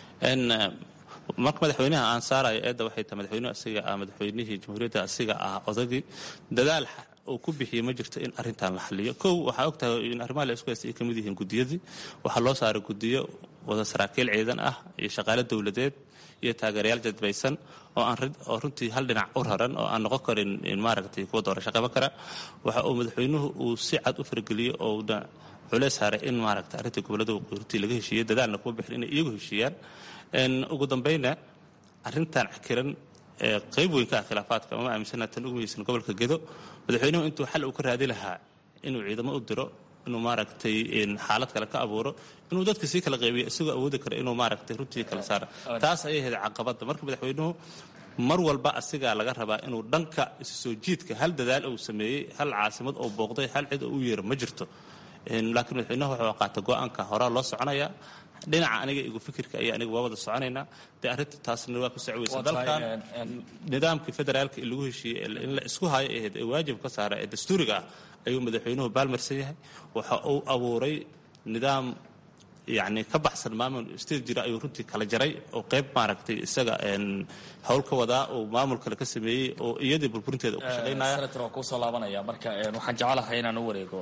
marka madaxweynaha aan saarayo eedda waxay tahay madaxweynuhu asiga ah madaxweynihii jamhuuriyadda asiga ah odagii dadaal uu ku bixiyey ma jirto in arrintan la xaliyo kow waxaa og tahay in arrimaha la isku haysta ay ka mid yihiin guddiyadii waxaa loo saaray guddiyo wada saraakiil ciidan ah iyo shaqaale dowladeed iyo taageerayaal jadbaysan oo aan oo runtii hal dhinac u raran oo aan noqon karin maaragtay kuwa doorasho qaban kara waxa uu madaxweynuhu uu si cad u fargeliyey oo uuna culeys saaray in maaragtay arrintii gobollada waqooyi laga heshiiyey dadaalna kuma bixin inay iyagu heshiiyaan ugu dambayna arrintan cakiran ee qayb weyn ka ah khilaafaadka ama aaminsana tan ugu muhiimsan gobolka gedo madaxweynuhu intuu xal uu ka raadi lahaa inuu ciidamo u diro inuu maaragtay xaalad kale ka abuuro inuu dadka sii kala qaybiyo isagoo awoodi kara inuu maaragtay runtii kala saara taas ayay ahayd caqabadda marka madaxweynuhu mar walba asigaa laga rabaa inuu dhanka isu soo jiidka hal dadaal uu sameeyey hal caasimad oo booqday hal cid oo u yeero ma jirto laakiin madaxweynuhu wuxuu qaata go-aanka horaa loo soconaya dhinaca aniga igu fikirka iyo aniga waa wada soconaynaa dee arrinta taasna waa ku socweysa dalkan nidaamkii federaalka in lagu heshiiyey in la isku hayo ahayd ee waajib ka saara ee dastuuriga ah ayuu madaxweynuhu baalmarsan yahay waxa uu abuuray nidaam yacni ka baxsan maamul state jira ayuu runtii kala jaray oo qayb maaragtay isaga howl ka wadaa oo maamul kale ka sameeyey oo iyadii burburinteeda uu ka shaqaynaya senator waa kuu soo laabanaya marka waxaan jecelahay inaan u wareego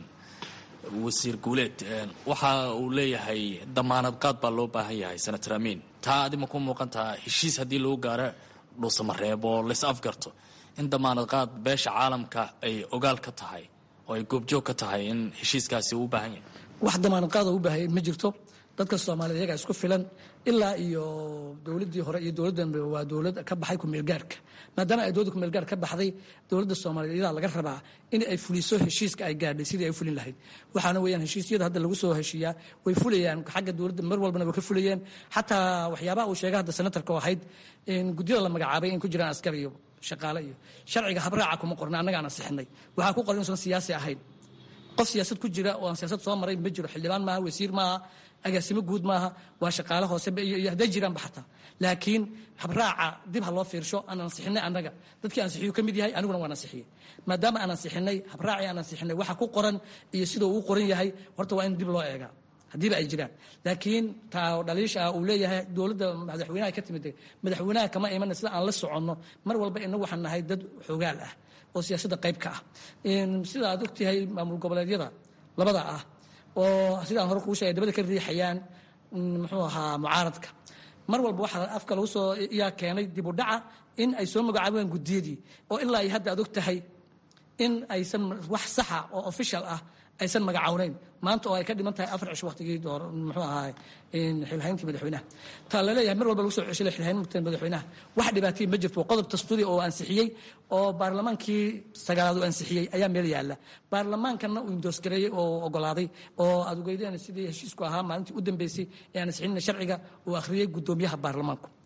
wasiir guuleed waxa uu leeyahay damaanad qaad baa loo baahan yahay senator amiin taa adima ku muuqantaha heshiis haddii lagu gaaro dhuusamareeb oo lays afgarto in damaanad qaad beesha caalamka ay ogaal ka tahay oo ay goobjoog ka tahay in heshiiskaasi uu u baahan yahay wax damaanad qaada u baahaya ma jirto dadka soomaaliyed iyagaa isku filan ilaa iyo dowladdii hore iyo dowladdanba waa dowlad ka baxay kumeelgaarka maadaama ay dowladda kumeelgaar ka baxday dowladda soomaaliyeed iyadaa laga rabaa in ay fuliso heshiiska ay gaadhay sidii ay u fulin lahayd waxaana weeyaan heshiisyada hadda lagu soo heshiiyaa way fulayaan xagga dowladda mar walbana way ka fulayeen xataa waxyaabaha uu sheegay hadda senatarka oo ahayd in guddiyada la magacaabay in ku jiraan askar iyo shaqaale iyo sharciga habraaca kuma qorna annagaan ansixinay waxaa ku qoran inuusan siyaasi ahayn qof siyaasad ku jira oo aan siyaasad soo maray ma jiro xildhibaan maaha wasiir maaha agaasimo guud maaha waa shaqaale hoose iyo hadday jiraanba xataa laakiin habraaca dib ha loo fiirsho aan ansixinay annaga dadkii ansixiyu ka mid yahay aniguna waan ansixiyey maadaama aan ansixinay habraacii aan ansixinay waxa ku qoran iyo siduu uu qoran yahay horta waa in dib loo eegaa haddiiba ay jiraan laakiin taa dhaliisha ah uu leeyahay dowladda madaxweynaha ka timid madaxweynaha kama imana sida aan la soconno mar walba inagu waxaan nahay dad xogaal ah oo siyaasadda qayb ka ah sida aad ogtahay maamul goboleedyada labada ah oo sidaan hore kuu sheegay dabada ka riixayaan muxuu ahaa mucaaradka mar walba waxaa afka lagu soo yaa keenay dib u dhaca in ay soo magacaabaan guddiyadii oo ilaa iyo hadda aad og tahay in aysan wax saxa oo official ah aysan magacawnayn maanta oo ay ka dhiman tahay afar cisho waqtigii door muxuu ahaa xilhayntii madaxweynaha taa laleeyahay mar walba lagu soo ceshay xilhaynta madaxweynaha wax dhibaatay ma jirto qodob dastuuri oo ansixiyey oo baarlamaankii sagaalaad uu ansixiyey ayaa meel yaalla baarlamaankana uu indoosgareeyey oo ogolaaday oo aad ogeydeen sidii heshiisku ahaa maalintii u dambeysay ee aan ansixinina sharciga uu akhriyey guddoomiyaha baarlamaanku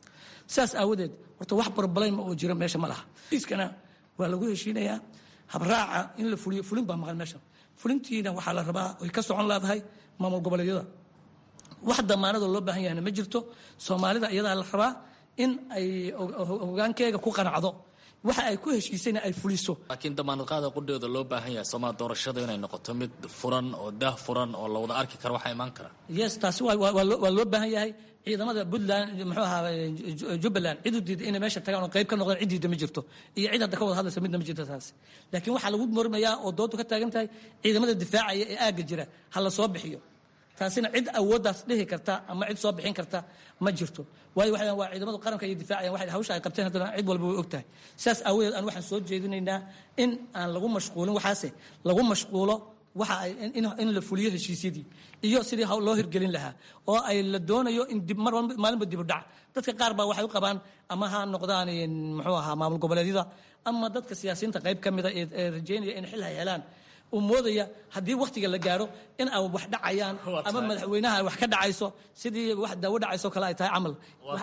sidaas aawadeed horta wax barbalayma oo jira meesha ma laha iskana waa lagu heshiinayaa habraaca in la fuliyo fulin baa maqan meesha fulintiina waxaa la rabaa ay ka socon leedahay maamul goboleedyada wax damaanadoo loo baahan yahayna ma jirto soomaalida iyadaa la rabaa in ay hogaankeega ku qanacdo waxa ay ku heshiisayna ay fuliso laakiin damaanad qaada qudheeda loo baahan yahay somaa doorashada inay noqoto mid furan oo daah furan oo la wada arki karo waxaa imaan kara yes taasi waa loo baahan yahay ciidamada puntland muxuu ahaa jubbaland cid u diida inay meesha tagaan oo qayb ka noqdaan cid diida ma jirto iyo cid hadda ka wada hadlaysa midna ma jirto taas laakiin waxaa lagu mormayaa oo doodu ka taagan tahay ciidamada difaacaya ee aagga jira ha la soo bixiyo taasina cid awooddaas dhihi karta ama cid soo bixin karta ma jirto waayo waxay waa ciidamadu qaranka iyo difaacayan waxay hawsha ay qabteen haddana cid walba way og tahay sidaas aawadeed aan waxaan soo jeedinaynaa in aan lagu mashquulin waxaase lagu mashquulo waxa ay in la fuliyo heshiisyadii iyo sidii loo hirgelin lahaa oo ay la doonayo in dib mar maalinba dibu dhac dadka qaar baa waxay u qabaan ama ha noqdaan muxuu ahaa maamul goboleedyada ama dadka siyaasiyiinta qayb ka mida ee rajeynaya in xil hay helaan uu moodaya haddii wakhtiga la gaaro in ay wax dhacayaan ama madaxweynaha ay wax ka dhacayso sidii wax daawo dhacayso kale ay tahay camal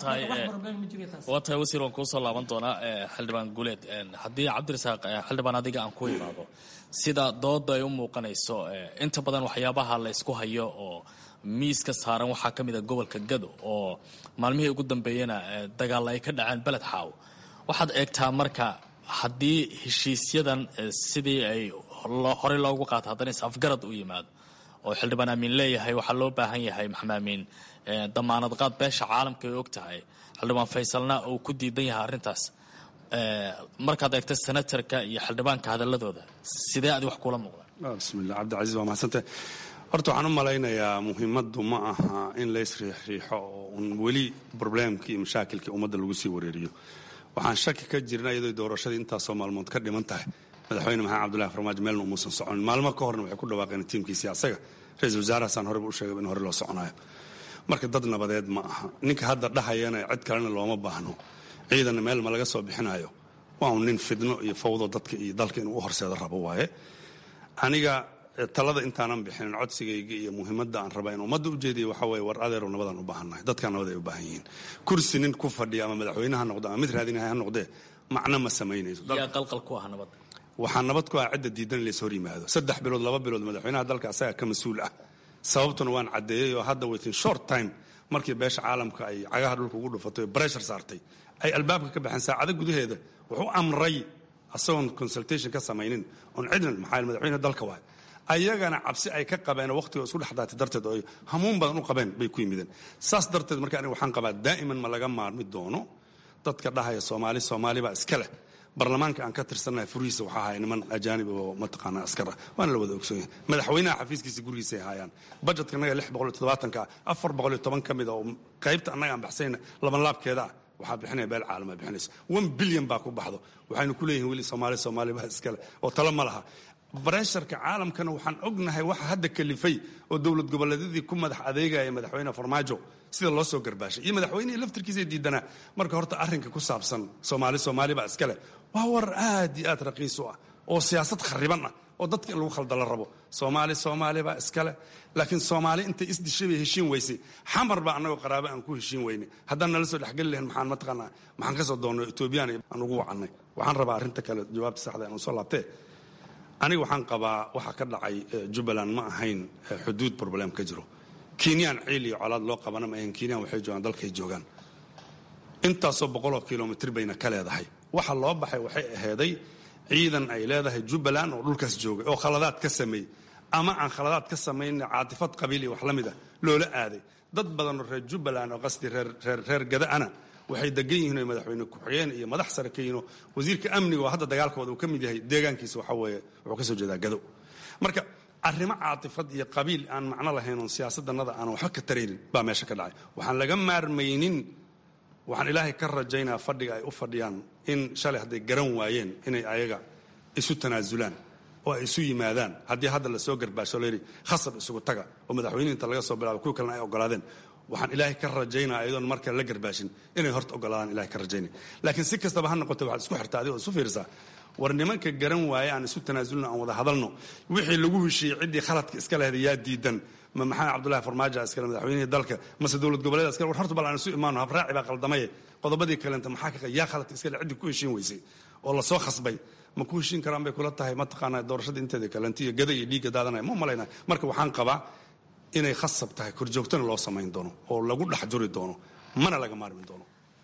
waa tahay wasiir waan kuusoo laaban doonaa xildhibaan guuleed haddii cabdirasaaq xildhibaan adiga aan ku imaado sida dooda ay u muuqanayso inta badan waxyaabaha la ysku hayo oo miiska saaran waxaa ka mid a gobolka gado oo maalmihii ugu dambeeyena dagaalla ay ka dhaceen beled xaaw waxaad eegtaa marka haddii heshiisyadan sidii ay horey loogu qaato haddana is-afgarad u yimaado oo xildhibaan amiin leeyahay waxaa loo baahan yahay maxamed amiin damaanad qaad beesha caalamka ay og tahay xildhibaan faysalna uu ku diidan yahay arrintaas markaad eegto senatarka iyo xildhibaanka hadaladooda sidee adi wax kula muuqdaan bismillah cabdicasiis waa mahadsantah horta waxaan u malaynayaa muhiimaddu ma aha in la isriixriixo oo un weli probleemkii iyo mashaakilkii ummadda lagu sii wareeriyo waxaan shaki ka jirna iyadoo doorashadii intaasoo maalmood ka dhiman tahay madaxweyne maxamed cabdullahi farmaajo meelna umuusan soconin maalmo ka horna waxay ku dhawaaqeen tiimkiisii asaga ra-iisul wasaarahaasaan horeba u sheegay in hore loo soconayo marka dad nabadeed ma aha ninka hadda dhahayana cid kalena looma baahno ciidanna meel ma laga soo bixinayo waa un nin fidno iyo fawdo dadka iyo dalka inuu u horseedo rabo waaye aniga talada intaanan bixinin codsigayga iyo muhiimadda aan raba in ummadda u jeediya waxaa weeye war adeerow nabadaan u baahannahay dadkaa nabad ay u baahan yihiin kursi nin ku fadhiya ama madaxweyne ha noqdo ama mid raadinahay ha noqdee macno ma samaynayso yaa qalqal ku ah nabadda waxaa nabad ku ah cidda diidan in lays hor yimaado saddex bilood laba bilood madaxweynaha dalka asaga ka mas-uul ah sababtuna waan caddeeyey oo hadda within short time markii beesha caalamka ay cagaha dhulka ugu dhufatay oo breshar saartay ay albaabka ka baxeen saacado gudaheeda wuxuu amray asagoon consultation ka samaynin oon cidnan maxaa madaxweyne dalka waay ayagana cabsi ay ka qabeen oo waqtiga isku dhexdaatay darteed oo ay hamuun badan u qabeen bay ku yimideen saas darteed marka aniga waxaan qabaa daa'iman ma laga maarmi doono dadka dhahaya soomaali soomaali baa iska leh barlamaanka aan ka tirsannahay furihiisa waxaa ahay niman ajaanib oo mataqaanaa askar ah waana la wada ogsoon yahay madaxweynaha xafiiskiisa gurigiisay haayaan budgetka annaga lix boqol iyo toddobaatanka ah afar boqol iyo toban ka mid a oo qaybta annaga aan baxsayna laban laabkeeda ah waxaa bixinaya beel caalama bixinaysa one bilyan baa ku baxdo waxaynu ku leeyihin weli soomaali soomaali baa iskale oo talo ma laha bareesharka caalamkana waxaan ognahay waxa hadda kalifay oo dowlad goboleedyadii ku madax adeegaya madaxweyne farmaajo sida loo soo garbaashay iyo madaxweynihii laftirkiisa diidanaa marka horta arrinka ku saabsan soomaali soomaali baa iskale waa war aad iyo aad raqiis u ah oo siyaasad khariban ah oo dadka in lagu khaldala rabo soomaali soomaali baa iskale laakiin soomaali intay isdishay bay heshiin weysay xamar baa annagoo qaraabo aan ku heshiin weynay haddaan nala soo dhexgeli lahayn maxaan mataqaanaa maxaan ka soo doonnay etoobiyaan aan ugu wacannay waxaan rabaa arrinta kale jawaabta saxda inuu soo laabtee aniga waxaan qabaa waxa ka dhacay jubbaland ma ahayn xuduud problem ka jiro kenyaan ciil iyo colaad loo qabana ma ahayn kenyaan waxay joogaan dalkay joogaan intaasoo boqoloo kilomitr bayna ka leedahay waxa loo baxay waxay aheeday ciidan ay leedahay jubbaland oo dhulkaas joogay oo khaladaad ka sameeyey ama aan khaladaad ka samayn caatifad qabiil iyo wax la mid ah loola aaday dad badanoo reer jubbaland oo qasdi reer gada-ana waxay degan yihiin oo madaxweyne ku-xigeen iyo madax sare ka yihiin oo wasiirka amniga oo hadda dagaalkooda uu ka mid yahay deegaankiisa waxa weeye wuxuu ka soo jeedaa gado marka arrimo caatifad iyo qabiil aan macno lahayn oon siyaasadannada aan waxba ka taraynin baa meesha ka dhacay waxaan laga maarmaynin waxaan ilaahay ka rajaynaa fadhiga ay u fadhiyaan in shalay hadday garan waayeen inay ayaga isu tanaasulaan oo ay isu yimaadaan haddii hadda la soo garbaasho layidhi khasab isugu taga oo madaxweyne inta laga soo bilaabo kuwa kalena ay ogolaadeen waxaan ilaahay ka rajaynaa ayadoon markale la garbaashin inay horta ogolaadaan ilahay ka rajaynay laakiin si kastaba ha noqote waxaad isku xirtaa adigoo isu fiirisaa war nimanka garan waaye aan isu tanaasulno aan wada hadalno wixii lagu heshiiyey ciddii khaladka iska lehda yaa diidan ma maxamed cabdullahi farmaajo iskale madaxweynihii dalka mase dowlad goboleed iskale war horta bal aan isu imaano habraaci baa qaldamaye qodobadii kalenta maxaa ka yaa khaladka iskale ciddii ku heshiin weysay oo lasoo khasbay ma ku heshiin karaan bay kula tahay mataqaanaa doorashada inteeda kalenta iyo gada iyo dhiigga daadanaya ma malayna marka waxaan qabaa inay khasab tahay korjoogtana loo samayn doono oo lagu dhex juri doono mana laga maarmi doono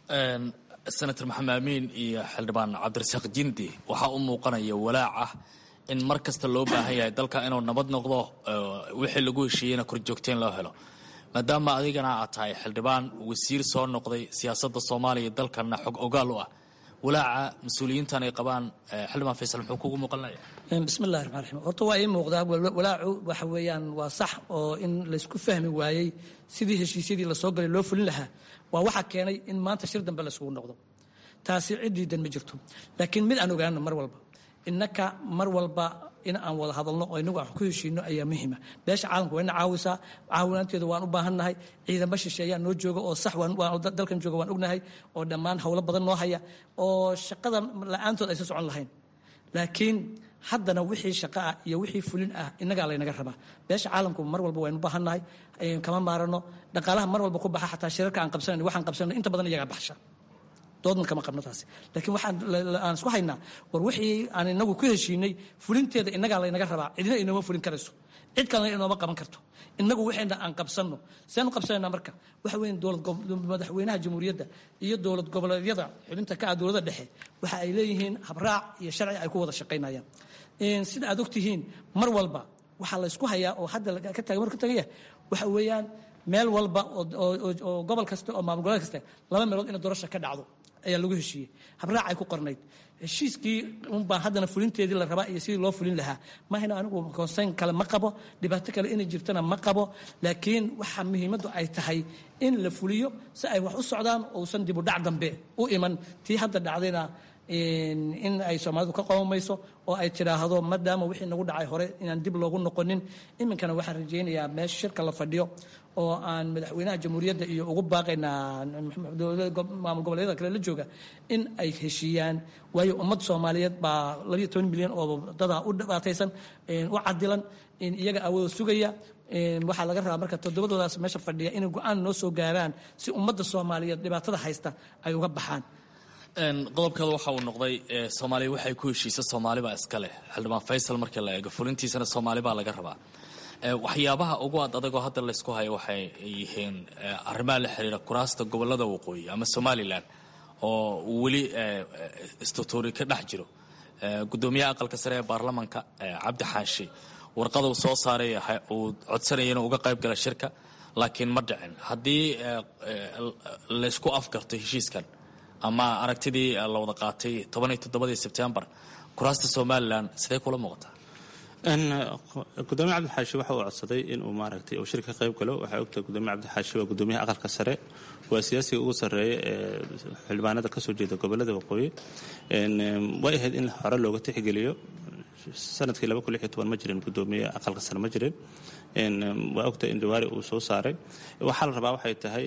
senator maxamed amiin iyo xildhibaan cabdirasaaq jindi waxaa u muuqanaya walaac ah in mar kasta loo baahan yahay dalka inuu nabad noqdo wixii lagu heshiiyeyna korjoogteen loo helo maadaama adigana aad tahay xildhibaan wasiir soo noqday siyaasadda soomaaliya dalkana xog ogaal u ah walaaca mas-uuliyiintan ay qabaan xildhibaan faysal muxuu kugu muuqanaya bismillahi raxmaan raxiim horta waa ii muuqdaa walaacu waxa weeyaan waa sax oo in laysku fahmi waayey sidii heshiisyadii lasoo galay loo fulin lahaa waa waxaa keenay in maanta shir dambe laysugu noqdo taasi ciddiidan ma jirto laakiin mid aan ogaano mar walba innaka mar walba in aan wada hadalno oo inagu aan ku heshiino ayaa muhiima beesha caalamka waa ina caawisaa caawinaanteeda waan u baahannahay ciidamo shisheeyaa noo jooga oo sax dalkan jooga waan ognahay oo dhammaan howlo badan noo haya oo shaqada la-aantood aysan socon lahayn laakiin haddana wixii shaqa ah iyo wixii fulin ah innagaa laynaga rabaa beesha caalamku mar walba waynu baahannahay kama maarano dhaqaalaha mar walba ku baxa xataa shirarka aan qabsanayno waxaan qabsanayno inta badan iyagaa baxsha doodna kama qabno taasi laakiin waxaan aan isku haynaa war wixii aan inagu ku heshiinay fulinteeda innagaa laynaga rabaa cidina inooma fulin karayso cid kalena inooma qaban karto innagu waxayna aan qabsanno seanu qabsanaynaa marka waxa weyn dowlad madaxweynaha jamhuuriyadda iyo dowlad goboleedyada xubinta ka ah dowladda dhexe waxa ay leeyihiin habraac iyo sharci ay ku wada shaqaynayaan sida aad ogtihiin mar walba waxaa laysku hayaa oo hadda ka taga marka tagaya waxa weeyaan meel walba oo gobol kasta oo maamul goboleed kasta laba meelood ina doorasha ka dhacdo ayaa lagu heshiiyey habraac ay ku qornayd heshiiskii unbaa haddana fulinteedii la rabaa iyo sidii loo fulin lahaa mahayna anigu konseyn kale ma qabo dhibaato kale inay jirtana ma qabo laakiin waxa muhiimaddu ay tahay in la fuliyo si ay wax u socdaan uusan dibu dhac dambe u iman tii hadda dhacdayna in ay soomaalidu ka qomamayso oo ay tidhaahdo maadaama wixii nagu dhacay hore inaan dib loogu noqonin iminkana waxaan rajaynayaa meesha shirka la fadhiyo oo aan madaxweynaha jamhuuriyadda iyo ugu baaqaynaa maamul goboleedyada kale la jooga in ay heshiiyaan waayo ummad soomaaliyeed baa labiyo toban milyan oo dadaa u dhibaataysan u cadilan iyaga awood sugaya waxaa laga rabaa marka toddobadoodaas meesha fadhiya inay go-aan noo soo gaaraan si ummadda soomaaliyeed dhibaatada haysta ay uga baxaan qodobkeeda waxa uu noqday soomaaliya waxay ku heshiisa soomaalibaa iska leh xildhibaan faysal markii la eego fulintiisana soomaalibaa laga rabaa waxyaabaha ugu ad adagoo hadda laysku hayo waxay yihiin arrimaha la xiriira kuraasta gobolada waqooyi ama somalilan oo weli istutuuri ka dhex jiro gudoomiyaha aqalka sare ee baarlamanka cabdi xaashi warqada uu soo saaray uu codsanaya inuu uga qayb gala shirka laakiin ma dhicin haddii laysku afgarto heshiiskan ama aragtidii la wada qaatay tobaniyo toddobadii sebtembar kuraasta somalilan sidee kula muuqataa gudoomiye cabdixaashi waxa uu codsaday inuu maaragtay uu shirka ka qayb galo waxaa ogtahay gudoomiye cabdixaashi waa gudoomiyaha aqalka sare waa siyaasiga ugu sarreeya ee xildhibaanada ka soo jeeda gobolada waqooyi way ahayd in hore looga tixgeliyo sanadkii laba kun lix iyo toban ma jirin gudoomiye aqalka sare ma jirin waa ogtahay in dhawaari uu soo saaray waxaa la rabaa waxay tahay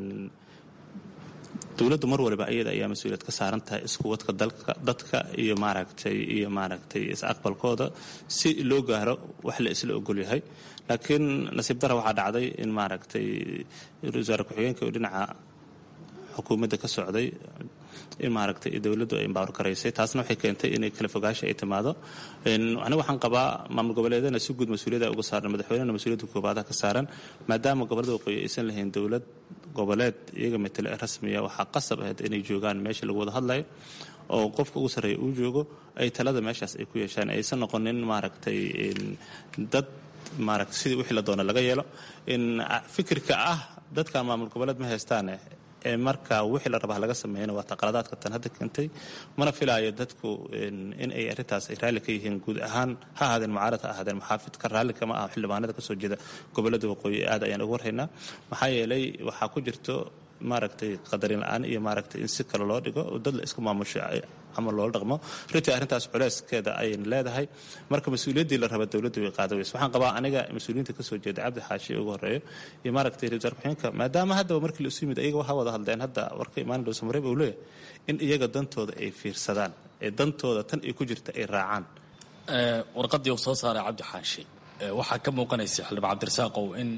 dowladdu mar waliba iyada ayaa mas-uuliyad ka saaran tahay iskuwadka dalka dadka iyo maaragtay iyo maaragtay is-aqbalkooda si loo gaaro wax la isla ogol yahay laakiin nasiib dara waxaa dhacday in maaragtay wasaare ku-xigeenka oo dhinaca xukuumadda ka socday in maaragtay dowladdu ay embaawar garaysay taasna waxay keentay inay kala fogaasha ay timaado aniga waxaan qabaa maamul goboleedana si guud mas-uuliyada uga saaran madaxweynena mas-uuliyadda koobaadaha ka saaran maadaama gobolada waqooyi aysan lahayn dowlad goboleed iyaga matale ee rasmiya waxaa qasab ahayd inay joogaan meesha lagu wada hadlayo oo qofka ugu sarreeya uu joogo ay talada meeshaas ay ku yeeshaan aysan noqonin maaragtay dad maaragtay sidii wixii la doona laga yeelo in fikirka ah dadkan maamul goboleed ma haystaane ee marka wixii la rabaa laga sameeyana waa taqaladaadka tan hadda keentay mana filaayo dadku in ay arrintaas ay raalli ka yihiin guud ahaan ha ahaadeen mucaarad ha ahaadeen muxaafidka raalli kama aha xildhibaanada kasoo jeeda gobolada waqooyi aad ayaan ugu warhaynaa maxaa yeelay waxaa ku jirto maaragtay qadarin la-aan iyo maaragtay in si kale loo dhigo dad la isku maamusho ama loola dhaqmo runtii arrintaas culeyskeeda ayayna leedahay marka mas-uuliyaddii la raba dowladda way qaada weyse waxaan qabaa aniga mas-uuliyiinta kasoo jeeda cabdi xaashi ugu horeeyo iyo maaragtay ra wasaar ku-xigeenka maadaama haddaba markii la isu yimid ayaga waxaa wada hadleen hadda warka imaan dhow samareeb uu leeyahay in iyaga dantooda ay fiirsadaan ee dantooda tan ay ku jirta ay raacaan warqadii uu soo saaray cabdi xaashi waxaa ka muuqanaysa xildhibaan cabdirasaaqow in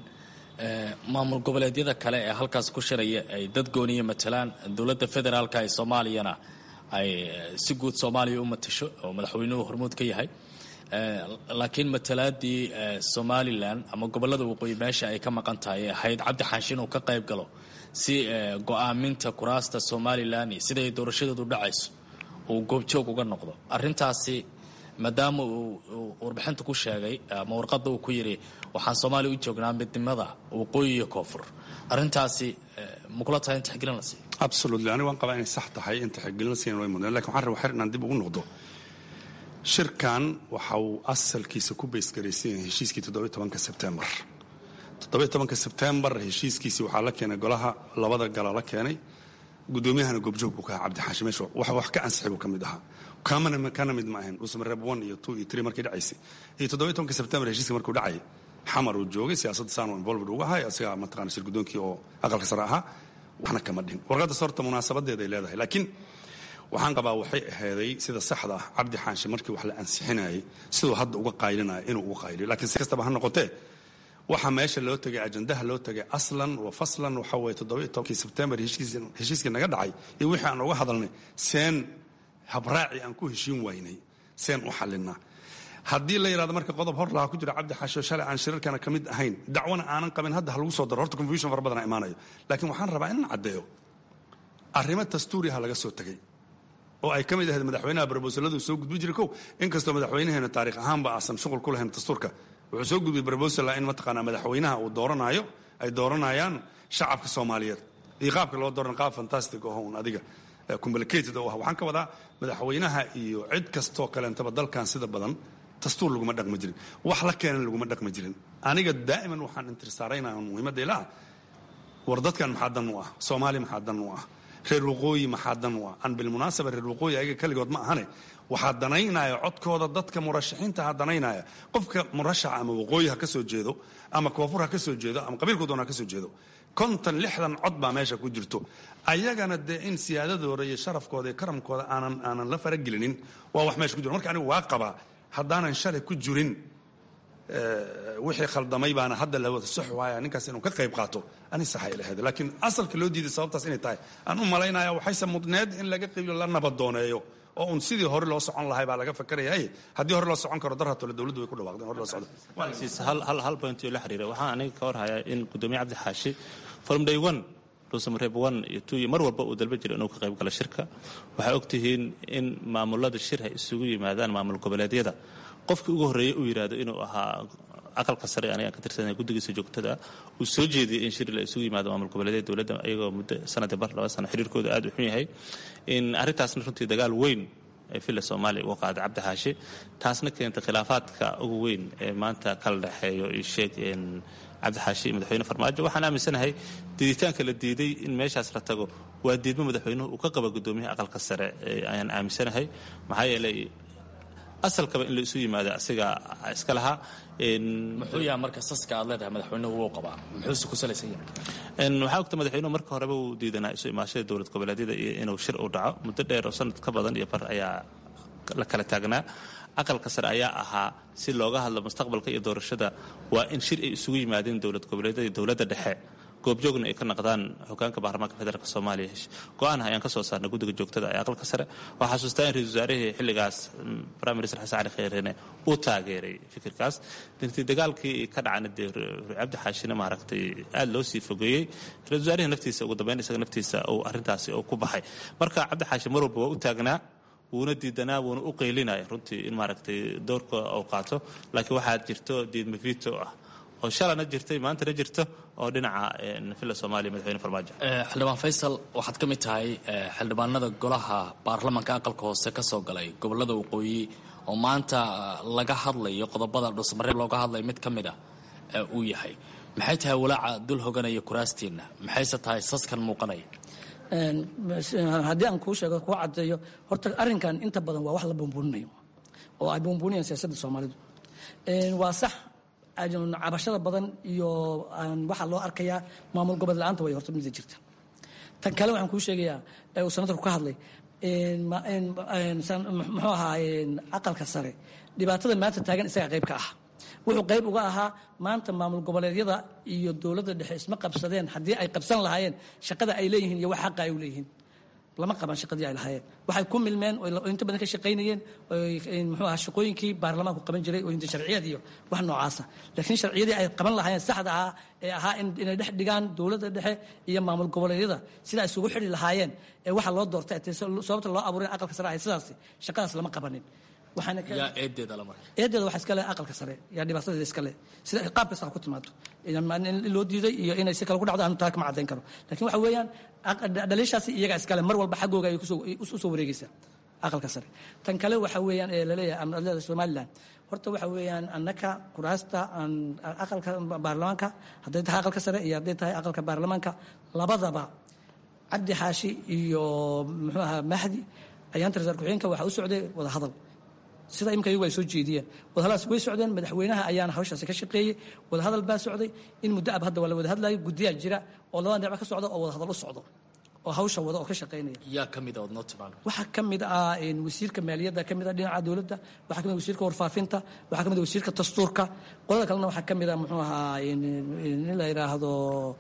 maamul goboleedyada kale ee halkaas ku shiraya ay dad gooniya matalaan dowladda federaalka ee soomaaliyana ay si guud soomaaliya u matasho oo madaxweynuhu hormuud ka yahay laakiin matalaadii somalilan ama gobolada waqooyi meesha ay ka maqan tahay ee ahayd cabdi xaashi inuu ka qayb galo si go-aaminta kuraasta somalilan iyo siday doorashadeedu dhacayso uu goobjoog uga noqdo arintaasi maadaama uu warbixinta ku sheegay ama warqadda uu ku yidhi waxaan soomaaliya u joognaa midnimada waqooyi iyo koonfur arrintaasi makula tahay in taxgelin la siiyo absolutely aniga waan qabaa inay sax tahay in taxgelin la siiyan way mudnaan lakin waxaan rabaa xer inaan dib ugu noqdo shirkan waxa uu asalkiisa ku baysgaraysan yahay heshiiskii toddobiy tobanka sebtembar toddobiy tobanka sebtembar heshiiskiisii waxaa la keenay golaha labada gala la keenay guddoomiyahana goobjoog buu ka ahaa cabdi xaashi meesha wax wax ka ansixay buu ka mid ahaa kamana kana mid ma ahayn dhuusamareeb one iyo two iyo three markii dhacaysay iyo toddobiy tobanka sebtembar heshiiska markuu dhacayay xamar uu joogay siyaasadda saanu involved uga ahay asigaa mataqana shir guddoonkii oo aqalka sare ahaa waxna kama dhihin warqadda sorta munaasabadeeday leedahay laakiin waxaan qabaa waxay ahaaday sida saxda ah cabdi xaashi markii wax la ansixinayay siduu hadda uga qaylinaya inuu uga qayliyo lakiin si kastaba ha noqotee waxa meesha loo tegay ajandaha loo tegay aslan wa faslan waxa weye toddobiy tobankii sebtembar heshiiskii naga dhacay iyo wixii aan uga hadalnay seen habraaci aan ku heshiin waynay seen u xalinaa haddii la yidhahdo marka qodob hor lahaa ku jira cabdi xaasho shalay aan shirarkana ka mid ahayn dacwana aanan qabin hadda ha lagu soo daro horta confusion fara badana imaanayo laakiin waxaan rabaa inaan caddeeyo arrimo dastuuriha laga soo tegay oo ay ka mid ahayd madaxweynaha barbosaladu soo gudbi jiray kow inkastoo madaxweynaheena taarikh ahaanba aasan shuqul ku lahayn dastuurka wuxuu soo gudbiyey barbosala in mataqaanaa madaxweynaha uu dooranaayo ay dooranayaan shacabka soomaaliyeed iyo qaabka loo dooran qaab fantastic oo un adiga complicated oo ah waxaan ka wadaa madaxweynaha iyo cid kastoo kaleentaba dalkan sida badan dastuur laguma dhaqmi jirin wax la keenan laguma dhaqmi jirin aniga daa'iman waxaan intirsaaraynaa muhiimadda ilaa war dadkan maxaa dan u ah soomaaliya maxaa dan u ah reer waqooyi maxaa dan u ah aan bilmunaasaba reer waqooyi ayaga keligood ma ahane waxaa danaynaya codkooda dadka murashaxiinta ha danaynaya qofka murashaxa ama waqooyi ha ka soo jeedo ama koonfur ha ka soo jeedo ama qabiilku doona ha ka soo jeedo konton lixdan cod baa meesha ku jirto ayagana dee in siyaadadooda iyo sharafkooda iyo karamkooda aanan aanan la faragelinin waa wax meesha ku jiro marka anigu waa qabaa haddaanan shalay ku jirin wixii khaldamay baana hadda la wada sox waaya ninkaas inuu ka qayb qaato ani saxay lahayd laakiin asalka loo diiday sababtaas inay tahay aan u malaynaya waxayse mudneed in laga qaybiyo la nabadooneeyo oo un sidii hore loo socon lahay baa laga fakarayay haddii hore loo socon karo darhatole dowladdu way ku dhawaaqdeen hore loo socdo hal point oo la xiriira waxaan aniga ka warhayaa in gudoomiye cabdi xaashi from day one dhuusamareeb one iyo two iyo mar walba uu dalba jiro inuu ka qayb galo shirka waxaa ogtihiin in maamulada shir ay isugu yimaadaan maamul goboleedyada qofkii ugu horreeyey uu yidhaahdo inuu ahaa aqalka sare anigaan ka tirsanay guddigiisa joogtada uu soo jeediyey in shir la isugu yimaado maamul goboleedyada dowladda iyagoo muddo sanadii bar laba sano xiriirkooda aad u xun yahay in arrintaasna runtii dagaal weyn ee villa soomaaliya uga qaaday cabdi xaashi taasna keentay khilaafaadka ugu weyn ee maanta kala dhexeeyo iyo sheeg cabdi xaashi iyo madaxweyne farmaajo waxaan aaminsanahay diiditaanka la diiday in meeshaas la tago waa diidmo madaxweynuhu uu ka qaba guddoomiyaha aqalka sare ayaan aaminsanahay maxaa yeelay asalkaba in la isu yimaado asiga iska lahaa muxuu yaha marka saska aad leedahay madaxweynuhu wuu qabaa muxuuse ku salaysan yahay waxaa ogta madaxweynuhu marka horeba uu diidanaa isu imaashada dowlad goboleedyada iyo inuu shir u dhaco muddo dheer oo sanad ka badan iyo bar ayaa la kala taagnaa aqalka sare ayaa ahaa si looga hadlo mustaqbalka iyo doorashada waa in shir ay isugu yimaadeen dowlad goboleedyada iyo dowladda dhexe goobjoogna ay ka naqdaan hogaanka baarlamaanka federaalk soomaaliya go-aan ayaan ka soo saarnay guddiga joogtada ee aqalka sare waxaa xasuustaa in ra-isul wasaarihii xilligaas prime minister xasan cali kheyreene uu taageeray fikirkaas dirtii dagaalkii ka dhacana dee cabdi xaashina maaragtay aad loo sii fogeeyey ra-isul wasaarihii naftiisa ugu dambeyn isaga naftiisa uu arrintaasi uu ku baxay marka cabdi xaashi mar walba waa u taagnaa wuuna diidanaa wuuna u qaylinaya runtii in maaragtay doorka uu qaato laakiin waxaa jirto diidma vito ah oo shalana jirtay maantana jirto oo dhinaca villa soomaaliya madaxweyne farmaajo xildhibaan faysal waxaad ka mid tahay xildhibaanada golaha baarlamanka aqalka hoose ka soo galay gobolada waqooyi oo maanta laga hadlayo qodobada dhuusmareeb looga hadlaya mid ka mid a uu yahay maxay tahay walaaca dul hoganaya kuraastiinna maxayse tahay saskan muuqanaya haddii aan kuu sheego kuu caddeeyo horta arrinkan inta badan waa wax la buunbuuninayo oo ay buunbuuniyaan siyaasadda soomaalidu waa sax cabashada badan iyo waxaa loo arkayaa maamul gobod la-aanta way horta mida jirta tan kale waxaan kuu sheegayaa ee uu sanatarku ka hadlay muxuu ahaa aqalka sare dhibaatada maanta taagan isaga qayb ka ah wuxuu qayb uga ahaa maanta maamul goboleedyada iyo dowladda dhexe isma qabsadeen haddii ay qabsan lahaayeen shaqada ay leeyihiin iyo wax xaqa ay u leeyihiin lama qaban shaqadii ay lahaayeen waxay ku milmeen oo inta badan ka shaqaynayeen muxuu ahaa shaqooyinkii baarlamaanku qaban jiray oo inta sharciyad iyo wax noocaasa laakiin sharciyadii ay qaban lahaayeen saxda ahaa ee ahaa inay dhex dhigaan dowladda dhexe iyo maamul goboleedyada sida isugu xidhi lahaayeen ee waxa loo doortay sababta loo abuuray aqalka sare ahayd sidaasi shaqadaas lama qabanin eedeeda waxa iskale aqalka sare yaa dhibaatadeeda iskale sida qaab kasta ha ku timaado in loo diiday iyo inay si kale ku dhacdo aanu taa kama caddayn karo lakin waxa weeyaan dhaliishaasi iyaga iskale mar walba xaggooga ay usoo wareegaysaa aqalka sare tan kale waxa weeyaan ee laleeyahay amnadlada somaliland horta waxa weeyaan annaka kuraasta aqalka baarlamaanka hadday tahay aqalka sare iyo hadday tahay aqalka baarlamaanka labadaba cabdi xaashi iyo muxuu ahaa mahdi ayaanta rasaal ku-xigeenka waxaa u socday wada hadal sida imika iyagu ay soo jeediyeen wadahadaas way socdeen madaxweynaha ayaana hawshaasi ka shaqeeyey wadahadal baa socday in muddo ab hadda waa la wada hadlayo guddiyaa jira oo labada dhinac ka socda oo wadahadal u socdo oo hawsha wada oo ka shaqaynaya yaa ka mid a ood noo timaano waxaa ka mid ah wasiirka maaliyadda ka mid ah dhinaca dowladda waxaa ka mid ah wasiirka warfaafinta waxaa ka mid ah wasiirka dastuurka qolada kalena waxaa ka mid ah muxuu ahaa in la yidhaahdo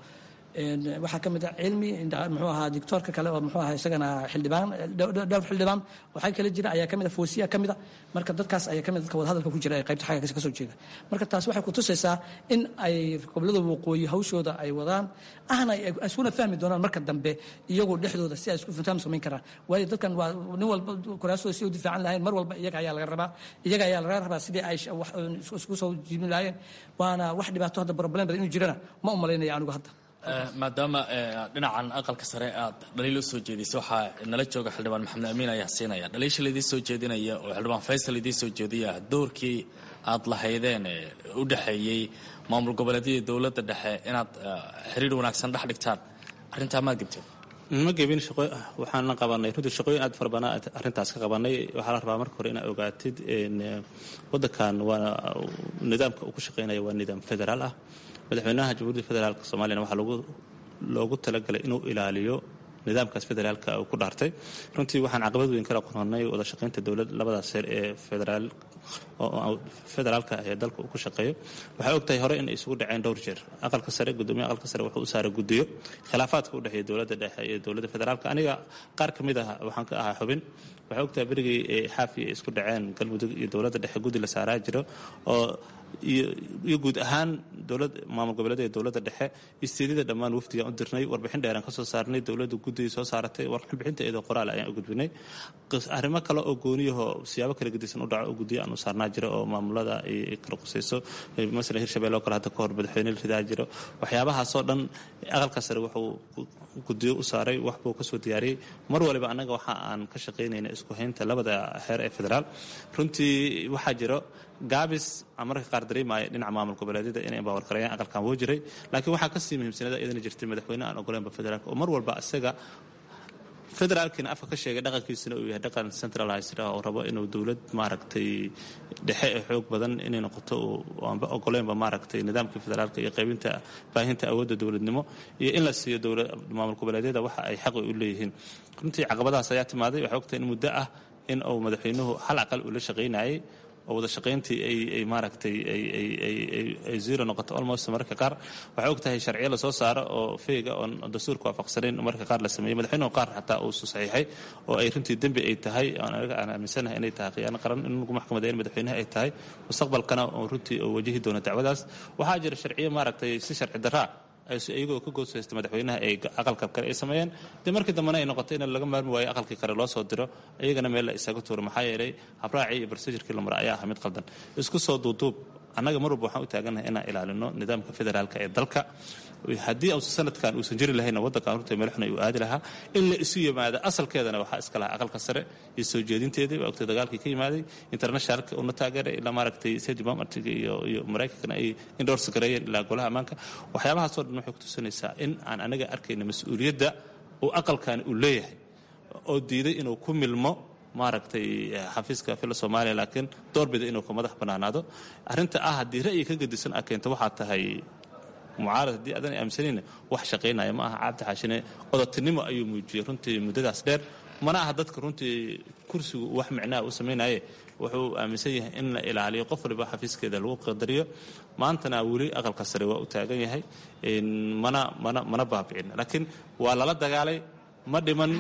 waxaa ka mid ah cilmi muxuu ahaa dictoorka kale oo muxuu ahaa isagana xildhibaan dhowr xildhibaan waxaa kale jira ayaa ka mid ah foosiya ka mid ah marka dadkaas ayaa ka mid dadka wadahadalka ku jira ee qaybta xagga ka soo jeeda marka taas waxay ku tusaysaa in ay gobollada waqooyi hawshooda ay wadaan ahna ay iskuna fahmi doonaan marka dambe iyagu dhexdooda si ay isku faham samayn karaan waayo dadkan waa nin walba kuraasooda si u difaacan lahayn mar walba iyaga ayaa laga rabaa iyaga ayaa laga rabaa sidii ay isku soo jiibin lahaayeen waana wax dhibaato hadda problem badan inuu jirana ma u malaynaya anigu hadda maadaama dhinacan aqalka sare aad dhaliil u soo jeedisay waxaa nala jooga xildhibaan maxamed amiin ayaa siinaya dhaliisha laydii soo jeedinaya oo xildhibaan faysal idii soo jeediya doorkii aad lahaydeen u dhexeeyey maamul goboleedyada dowladda dhexe inaad xiriir wanaagsan dhex dhigtaan arrintaa maad gebteen ma gebin shaqo waxaana qabanay runtii shaqooyin aad fara badan arrintaas ka qabanay waxaa la rabaa marka hore inaad ogaatid waddankan waa nidaamka uu ku shaqaynaya waa nidaam federaal ah madaxweynaha jamhuuriyadda federaalka soomaaliyana waxaa loogu loogu talagalay inuu ilaaliyo nidaamkaas federaalka uu ku dhaartay runtii waxaan caqabad weyn kala qornay wada shaqaynta dowlad labadaas heer ee federaal federaalka ee dalka uu ku shaqeeyo waxay ogtahay hore inay isugu dhaceen dhowr jeer aqalka sare gudoomiye aqalka sare wuxuu u saaray guddiyo khilaafaadka u dhexeeya dowladda dhexe iyo dowladda federaalka aniga qaar ka mid ah waxaan ka ahaa xubin waxay ogtahay berigii xaafi ay isku dhaceen galmudug iyo dowladda dhexe guddi la saaraa jiro oo iyo guud ahaan dowlad maamul goboleeda ee dowladda dhexe isteedida dhammaan wafdigaan u dirnay warbixin dheeraan ka soo saarnay dowladda guddigii soo saaratay warbixinta iyadoo qoraal ayaan u gudbinay arrimo kale oo gooniyahoo siyaabo kala gedisan u dhaco oo guddiyo aan u saarnaa jiro oo maamulada ay kala qusayso masalan hirshabelle oo kale hadda ka hor madaxweyne la ridaa jiro waxyaabahaasoo dhan aqalka sare wuxuu guddiyo u saaray wax buu ka soo diyaariyey mar waliba annaga waxa aan ka shaqaynayna isku haynta labada xeer ee federaal runtii waxaa jiro gaabis aan mararka qaar dareemaya dhinaca maamul goboleedyada inay embawarkarayaan aqalkan wuu jiray laakiin waxaa kasii muhiimsanada iyadana jirtay madaxweyne aan ogoleynba federaalka oo mar walba isaga federaalkiina afka ka sheegay dhaqankiisana uu yahay dhaqan centralized ah oo rabo inuu dowlad maaragtay dhexe ee xoog badan inay noqoto aanba ogoleynba maaragtay nidaamkii federaalka iyo qaybinta baahinta awoodda dowladnimo iyo in la siiyo maamul goboleedyada waxa ay xaqi u leeyihiin runtii caqabadahaas ayaa timaaday waxay ogtahay in muddo ah in uu madaxweynuhu hal aqal uu la shaqaynayay oo wada shaqayntii ay maaragtay ay zero noqoto almost mararka qaar waxay og tahay sharciyo lasoo saaro oo feyga oon dastuurka waafaqsanayn mararka qaar la sameeyey madaxweynuhu qaar xataa uu saxiixay oo ay runtii dembi ay tahay anaga aan aaminsanahay inay tahay khiyaano qaran in lagu maxkamadeyn madaxweynaha ay tahay mustaqbalkana oo runtii oo wajahi doono dacwadaas waxaa jira sharciyo maaragtay si sharci daraa iyagoo ka gooshaysta madaxweynaha ay aqalka kale ay sameeyeen dee markii dambena ay noqotay in laga maarmi waayo aqalkii kale loo soo diro iyagana meel la isaga tuuro maxaa yeelay habraacii iyo barsajirkii la mara ayaa ah mid qaldan isku soo duuduub annaga mar walba waxaan u taagannahay inaan ilaalino nidaamka federaalka ee dalka haddii uusan sanadkan uusan jiri lahayna waddankan runta meelxun ayuu aadi lahaa in la isu yimaado asalkeedana waxaa iska lahaa aqalka sare iyo soo jeedinteedii waa ogtay dagaalkii ka yimaaday internationalka una taageeray ilaa maaragtay state departmentiga iyo iyo maraykankana ay endorse gareeyeen ilaa golaha ammaanka waxyaabahaasoo dhan waxay ku tusinaysaa in aan anaga arkayna mas-uuliyadda uu aqalkani uu leeyahay oo diiday inuu ku milmo maaragtay xafiiska fila soomaaliya laakiin doorbida inuu ka madax bannaanaado arrinta ah haddii ra'yi ka gedisan a keento waxaa tahay mucaarad haddii adan aaminsanayna wax shaqaynaya ma aha cabdi xaashine odotinimo ayuu muujiyey runtii muddadaas dheer mana aha dadka runtii kursigu wax micnaha u samaynaye wuxuu aaminsan yahay in la ilaaliyo qof waliba xafiiskeeda lagu qadariyo maantana weli aqalka sare waa u taagan yahay mana mana mana baabicin laakiin waa lala dagaalay ma dhiman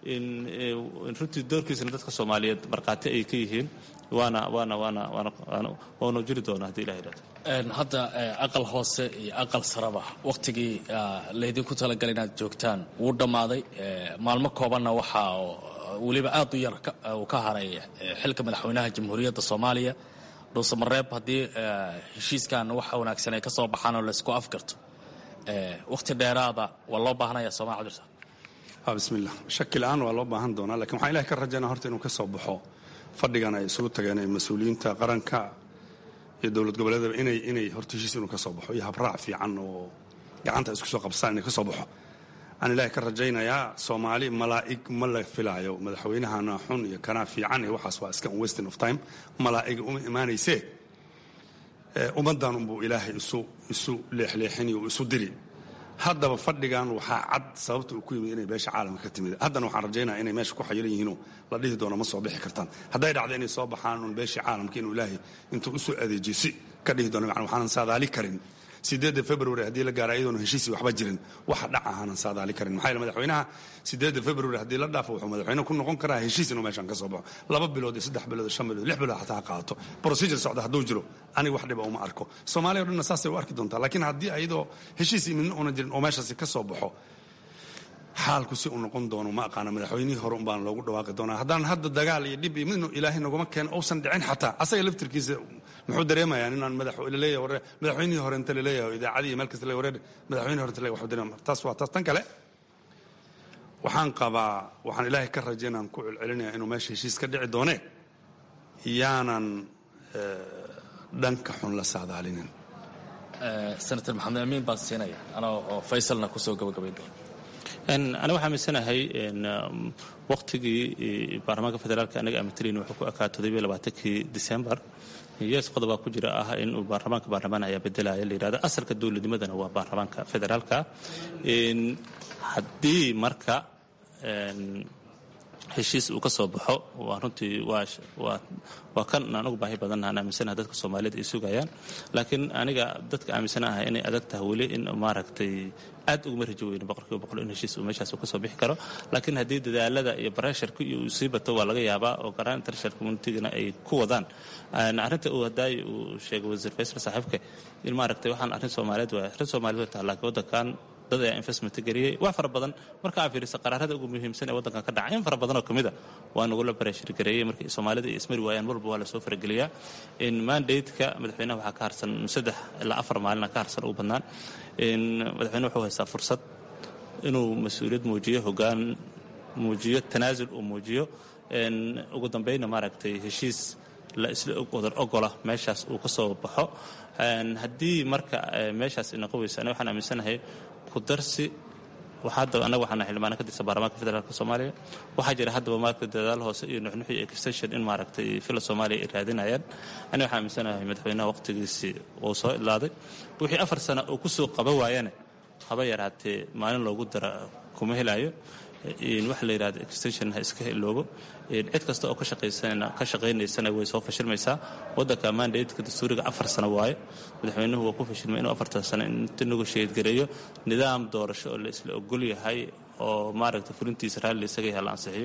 runtii doorkiisana dadka soomaaliyeed markhaati ay ka yihiin waana waana waana waana waanu jiri doona haddii ilah yidhahdo hadda aqal hoose iyo aqal saraba wakhtigii laydinku talagalay inaad joogtaan wuu dhammaaday maalmo koobanna waxaa weliba aad u yar uu ka haray xilka madaxweynaha jamhuuriyadda soomaaliya dhuuse mareeb haddii heshiiskan waxa wanaagsan ay ka soo baxaan oo laysku afgarto wakhti dheeraada waa loo baahanaya sooma cabdirsa bismillah shaki la-aan waa loo baahan doonaa lakiin waxaan ilahay ka rajaynaa horta inuu ka soo baxo fadhigan ay isugu tageen ee mas-uuliyiinta qaranka iyo dowlad goboleedaba inay inay horta heshiis inuu ka soo baxo iyo habraac fiican oo gacanta isku soo qabsaan inay ka soo baxo waxaan ilaahay ka rajaynayaa soomaali malaa'ig ma la filaayo madaxweynahana xun iyo kanaa fiican iyo waxaas waa iska un wasting of time malaa'iga uma imaanaysee ummaddan unbuu ilaahay isu isu leexleexini oo isu diri haddaba fadhigan waxaa cad sababta uu ku yimid inay beesha caalamka ka timid haddana waxaan rajaynaya inay meesha ku xayilan yihiinoo la dhihi doono ma soo bixi kartaan hadday dhacdo inay soo baxaan un beeshii caalamka inuu ilaahay intuu usoo adeejiyo si ka dhihi doono macna waxaanan saadaali karin sideedda february haddii la gaaro iyadoona heshiisii waxba jirin waxa dhac ahaanan saadaali karin maxaa yeele madaxweynaha sideedda february haddii la dhaafo wuxuu madaxweyne ku noqon karaa heshiis inuu meeshan ka soo baxo laba bilood iyo saddex bilood iyo shan bilood lix bilood xataa ha qaadato procedure socda hadduu jiro aniga wax dhiba uma arko soomaaliya o dhanna saasay u arki doontaa laakiin haddii ayadoo heshiisii midna una jirin oo meeshaasi ka soo baxo xaalku si uu noqon doono ma aqaana madaxweynihii hore unbaan loogu dhawaaqi doonaa haddaan hadda dagaal iyo dhib iyo midnu ilaahay naguma keeno uusan dhicin xataa asaga laftirkiisa muxuu dareemayaa inaan madaxleeyahay warre madaxweynihii hore inta laleeyahay idaacadii iyo meel kasta le warre madaxweynihii hore inta leeyahay waxuu dareemaya taas waa taas tan kale waxaan qabaa waxaan ilaahay ka rajaynaan ku celcelinayaa inuu meesha heshiis ka dhici doone yaanan dhanka xun la saadaalinin senator maxamed amiin baan siinaya anoo oo faysalna kusoo gabagabayn doona aniga waxaa aaminsanahay wakhtigii baarlamaanka federaalka anaga aamitalin wuxuu ku ekaa toddobiyo labaatankii disembar yes qodobaa ku jira ah in uu baarlamaanka baarlamaan ayaa bedelaya la yidhahdo asalka dowladnimadana waa baarlamaanka federaalka haddii marka heshiis uu ka soo baxo waa runtii waa kan aan ugu baahi badan aan aaminsanaha dadka soomaaliyed ay sugayaan laakiin aniga dadka aaminsanaha inay adag tahay weli in maaragtay aad uguma rajo weyno boqolkiiba boqol in heshiis uu meeshaas ka soo bixi karo laakiin haddii dadaalada iyo baresharka iyo uu sii bato waa laga yaabaa oo garaan international communitygana ay ku wadaan arrinta uu hadaayi uu sheegay wasiir faysal saaxiibka in maaragtay waxaan arrin soomaaliyeed waa arrin soomaaliyeed waa tahay laakiin waddankan dad ayaa investment geliyey wax fara badan marka aa fiirisa qaraarada ugu muhiimsan ee waddankan ka dhaca in fara badan oo ka mida waa nagula bareshar gareeyey markii soomaalida ay ismari waayaan walba waa lasoo farageliyaa in mandate-ka madaxweynaha waxaa ka harsan saddex ilaa afar maalina ka harsan ugu badnaan in madaxweyne wuxuu haystaa fursad inuu mas-uuliyad muujiyo hoggaan muujiyo tanaasul uu muujiyo ugu dambeynna maaragtay heshiis la isla wadar ogola meeshaas uu ka soo baxo haddii marka meeshaas inaqo weysa aniga waxaan aaminsanahay kudarsi hadda annaga waxaana xildhibaana ka tirsan baarlamaanka federaalka soomaaliya waxaa jira haddaba maaragtay dadaal hoose iyo nuxnuxi extension in maaragtay fila soomaaliya ay raadinayaan aniga waxaan aaminsanahay madaxweynaha waqtigiisii uu soo ilaaday wixii afar sano uu kusoo qaban waayana haba yaraatee maalin loogu dara kuma helaayo waxa la yidhahda extension ha iska iloobo cid kasta oo ka shaqaynaysana way soo fashilmaysaa waddanka mandatka dastuuriga afar sano waayo madaxweynuhu waa ku fashilmay inuu afartan sano inta negotiate gareeyo nidaam doorasho oo la isla ogol yahay oo maaragta fulintiisa raalli isaga yahay la ansixiyo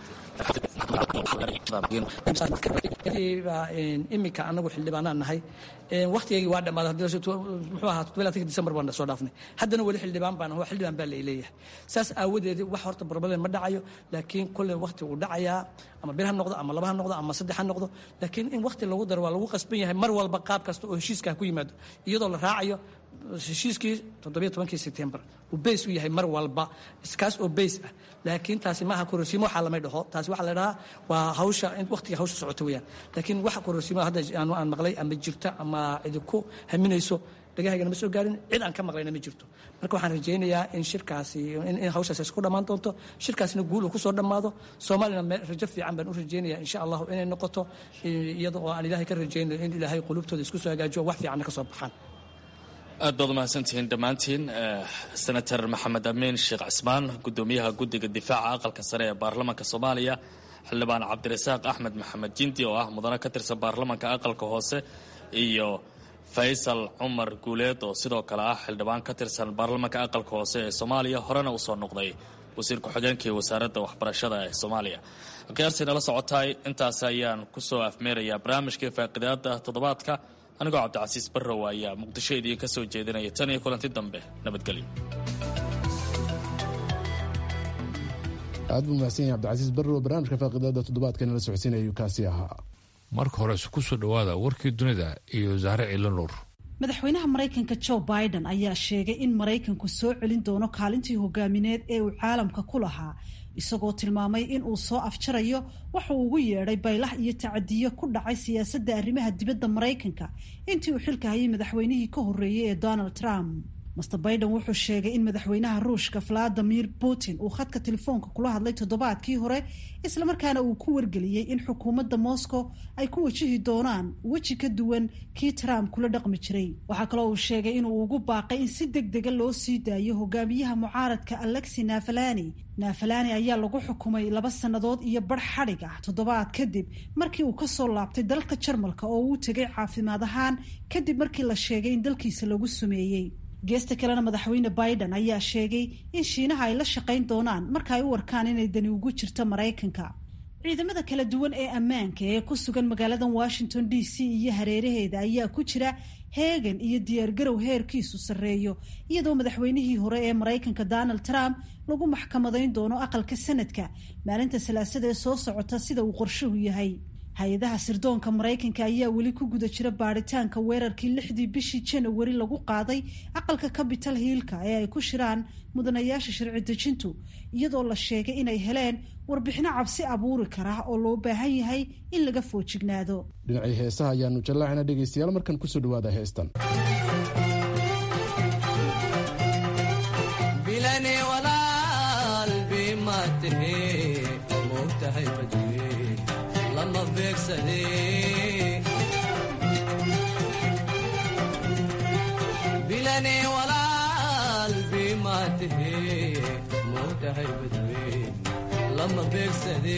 iminka anagu xildhibaanaan nahay waktigeygii waa dhammaaday muxuu ahaa toddobaylaatanki disembar baan soo dhaafnay haddana weli xildhibaan baan waa xildhibaan baa laleeyahay saas aawadeed wax horta barbaden ma dhacayo laakiin kolley wakti uu dhacayaa ama bir ha noqdo ama laba ha noqdo ama saddex ha noqdo laakiin in wakti lagu daro waa lagu qasban yahay mar walba qaab kasta oo heshiiska ku yimaado iyadoo la raacayo heshiiskii toddobiyo tobankii sebtembar uu bays u yahay mar walba iskaas oo bays ah laakiin taasi maaha kororsiimo waxaa lamay dhaho taasi waxaa la dhahaa waa hawsha waqtiga hawsha socota weeyaan laakiin waxa kororsiimo hadda aan maqlay ama jirta ama cidi ku haminayso dhagahaygana ma soo gaarin cid aan ka maqlayna ma jirto marka waxaan rajaynayaa in shirkaasi in hawshaas isku dhammaan doonto shirkaasina guul uu kusoo dhammaado soomaalina rajo fiican baan u rajaynaya insha allahu inay noqoto iyada oo aan ilaahay ka rajaynayo in ilaahay qulubtooda isku soo hagaajiyo wax fiicanna ka soo baxaan aad baad umahadsantihiin dhammaantiin senator maxamed amiin sheekh cismaan gudoomiyaha guddiga difaaca aqalka sare ee baarlamaanka soomaaliya xildhibaan cabdirasaaq axmed maxamed jindi oo ah mudane ka tirsan baarlamaanka aqalka hoose iyo faysal cumar guuleed oo sidoo kale ah xildhibaan ka tirsan baarlamaanka aqalka hoose ee soomaaliya horena usoo noqday wasiir ku-xigeenkii wasaaradda waxbarashada ee soomaaliya khiyaartii nala socotaay intaas ayaan kusoo afmeerayaa barnaamijkii faaqidaada toddobaadka anigoo cabdicasiis barrow ayaa muqdisho idiin ka soo jeedinaya tan iyo kulanti dambe nabadgelyo aad buu mahadsan yahay cabdicasiis barrow barnaamijka faaqidaada toddobaadka nala socodsiinayuu kaasi ahaa marka hore ku soo dhowaada warkii dunida iyo zahre ciilo nuur madaxweynaha maraykanka joe biden ayaa sheegay in maraykanku soo celin doono kaalintii hogaamineed ee uu caalamka ku lahaa isagoo tilmaamay in uu soo afjarayo waxa uu ugu yeedhay baylah iyo tacadiyo ku dhacay siyaasadda arrimaha dibadda maraykanka intii uu xilka hayay madaxweynihii ka horreeyey ee donald trump master biden wuxuu sheegay in madaxweynaha ruushka valadimir putin uu khadka telefoonka kula hadlay toddobaadkii hore islamarkaana uu ku wargeliyey in xukuumadda moscow ay ku wajihi doonaan weji ka duwan kii trump kula dhaqmi jiray waxaa kaloo uu sheegay inuu ugu baaqay in si deg dega loo sii daayo hogaamiyaha mucaaradka alexi nafalani nafalani ayaa lagu xukumay laba sannadood iyo bar xadhig ah toddobaad kadib markii uu kasoo laabtay dalka jarmalka oo uu tegay caafimaad ahaan kadib markii la sheegay in dalkiisa lagu sumeeyey geesta kalena madaxweyne biden ayaa sheegay in shiinaha ay la shaqayn doonaan marka ay u warkaan inay dani ugu jirto maraykanka ciidamada kala duwan ee ammaanka ee ku sugan magaalada washington d c iyo hareeraheeda ayaa ku jira heegan iyo diyaargarow heerkiisu sarreeyo iyadoo madaxweynihii hore ee maraykanka donald trump lagu maxkamadayn doono aqalka sanadka maalinta salaasada ee soo socota sida uu qorshuhu yahay hay-adaha sirdoonka maraykanka ayaa weli ku guda jira baaritaanka weerarkii lixdii bishii janawari lagu qaaday aqalka capital hiilka ee ay ku shiraan mudanayaasha sharci dejintu iyadoo la sheegay inay heleen warbixino cabsi abuuri kara oo loo baahan yahay in laga foojignaado dhinacii heesaha ayaanu jallaacina dhegaystayaal markan kusoo dhawaada heestan bilane walaal bimaatahe mootahay badweyn lama beegsade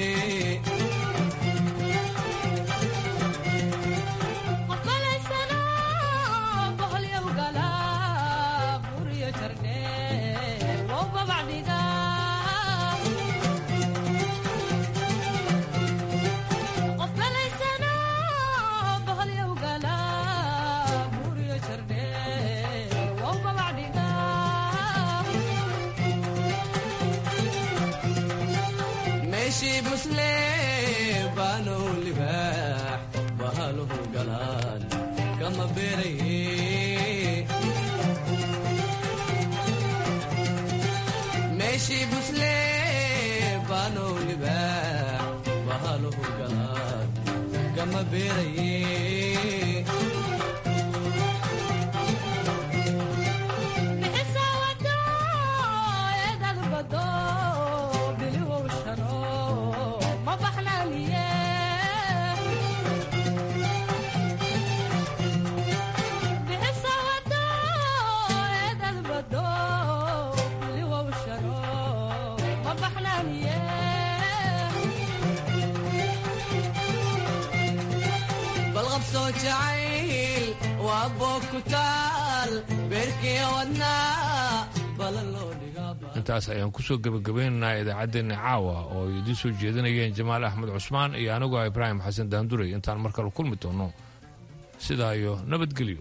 intaas ayaan kusoo gebagabaynaynaa idaacaddeenna caawa oo ay idiin soo jeedinayeen jamaal axmed cusmaan iyo anigoo ah ibraahim xasan daanduray intaan mar kale kulmi doonno sidaa iyo nabadgelyo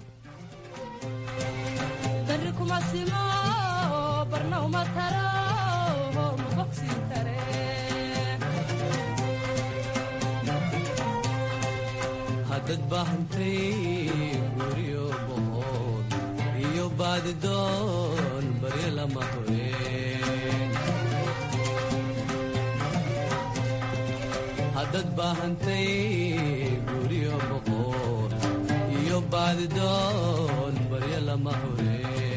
hadad baahantay guryo boqod iyo baadidoon baryo lama horeen hadad baahantay guryo boqod iyo iyo baadidoon baryo lama hureen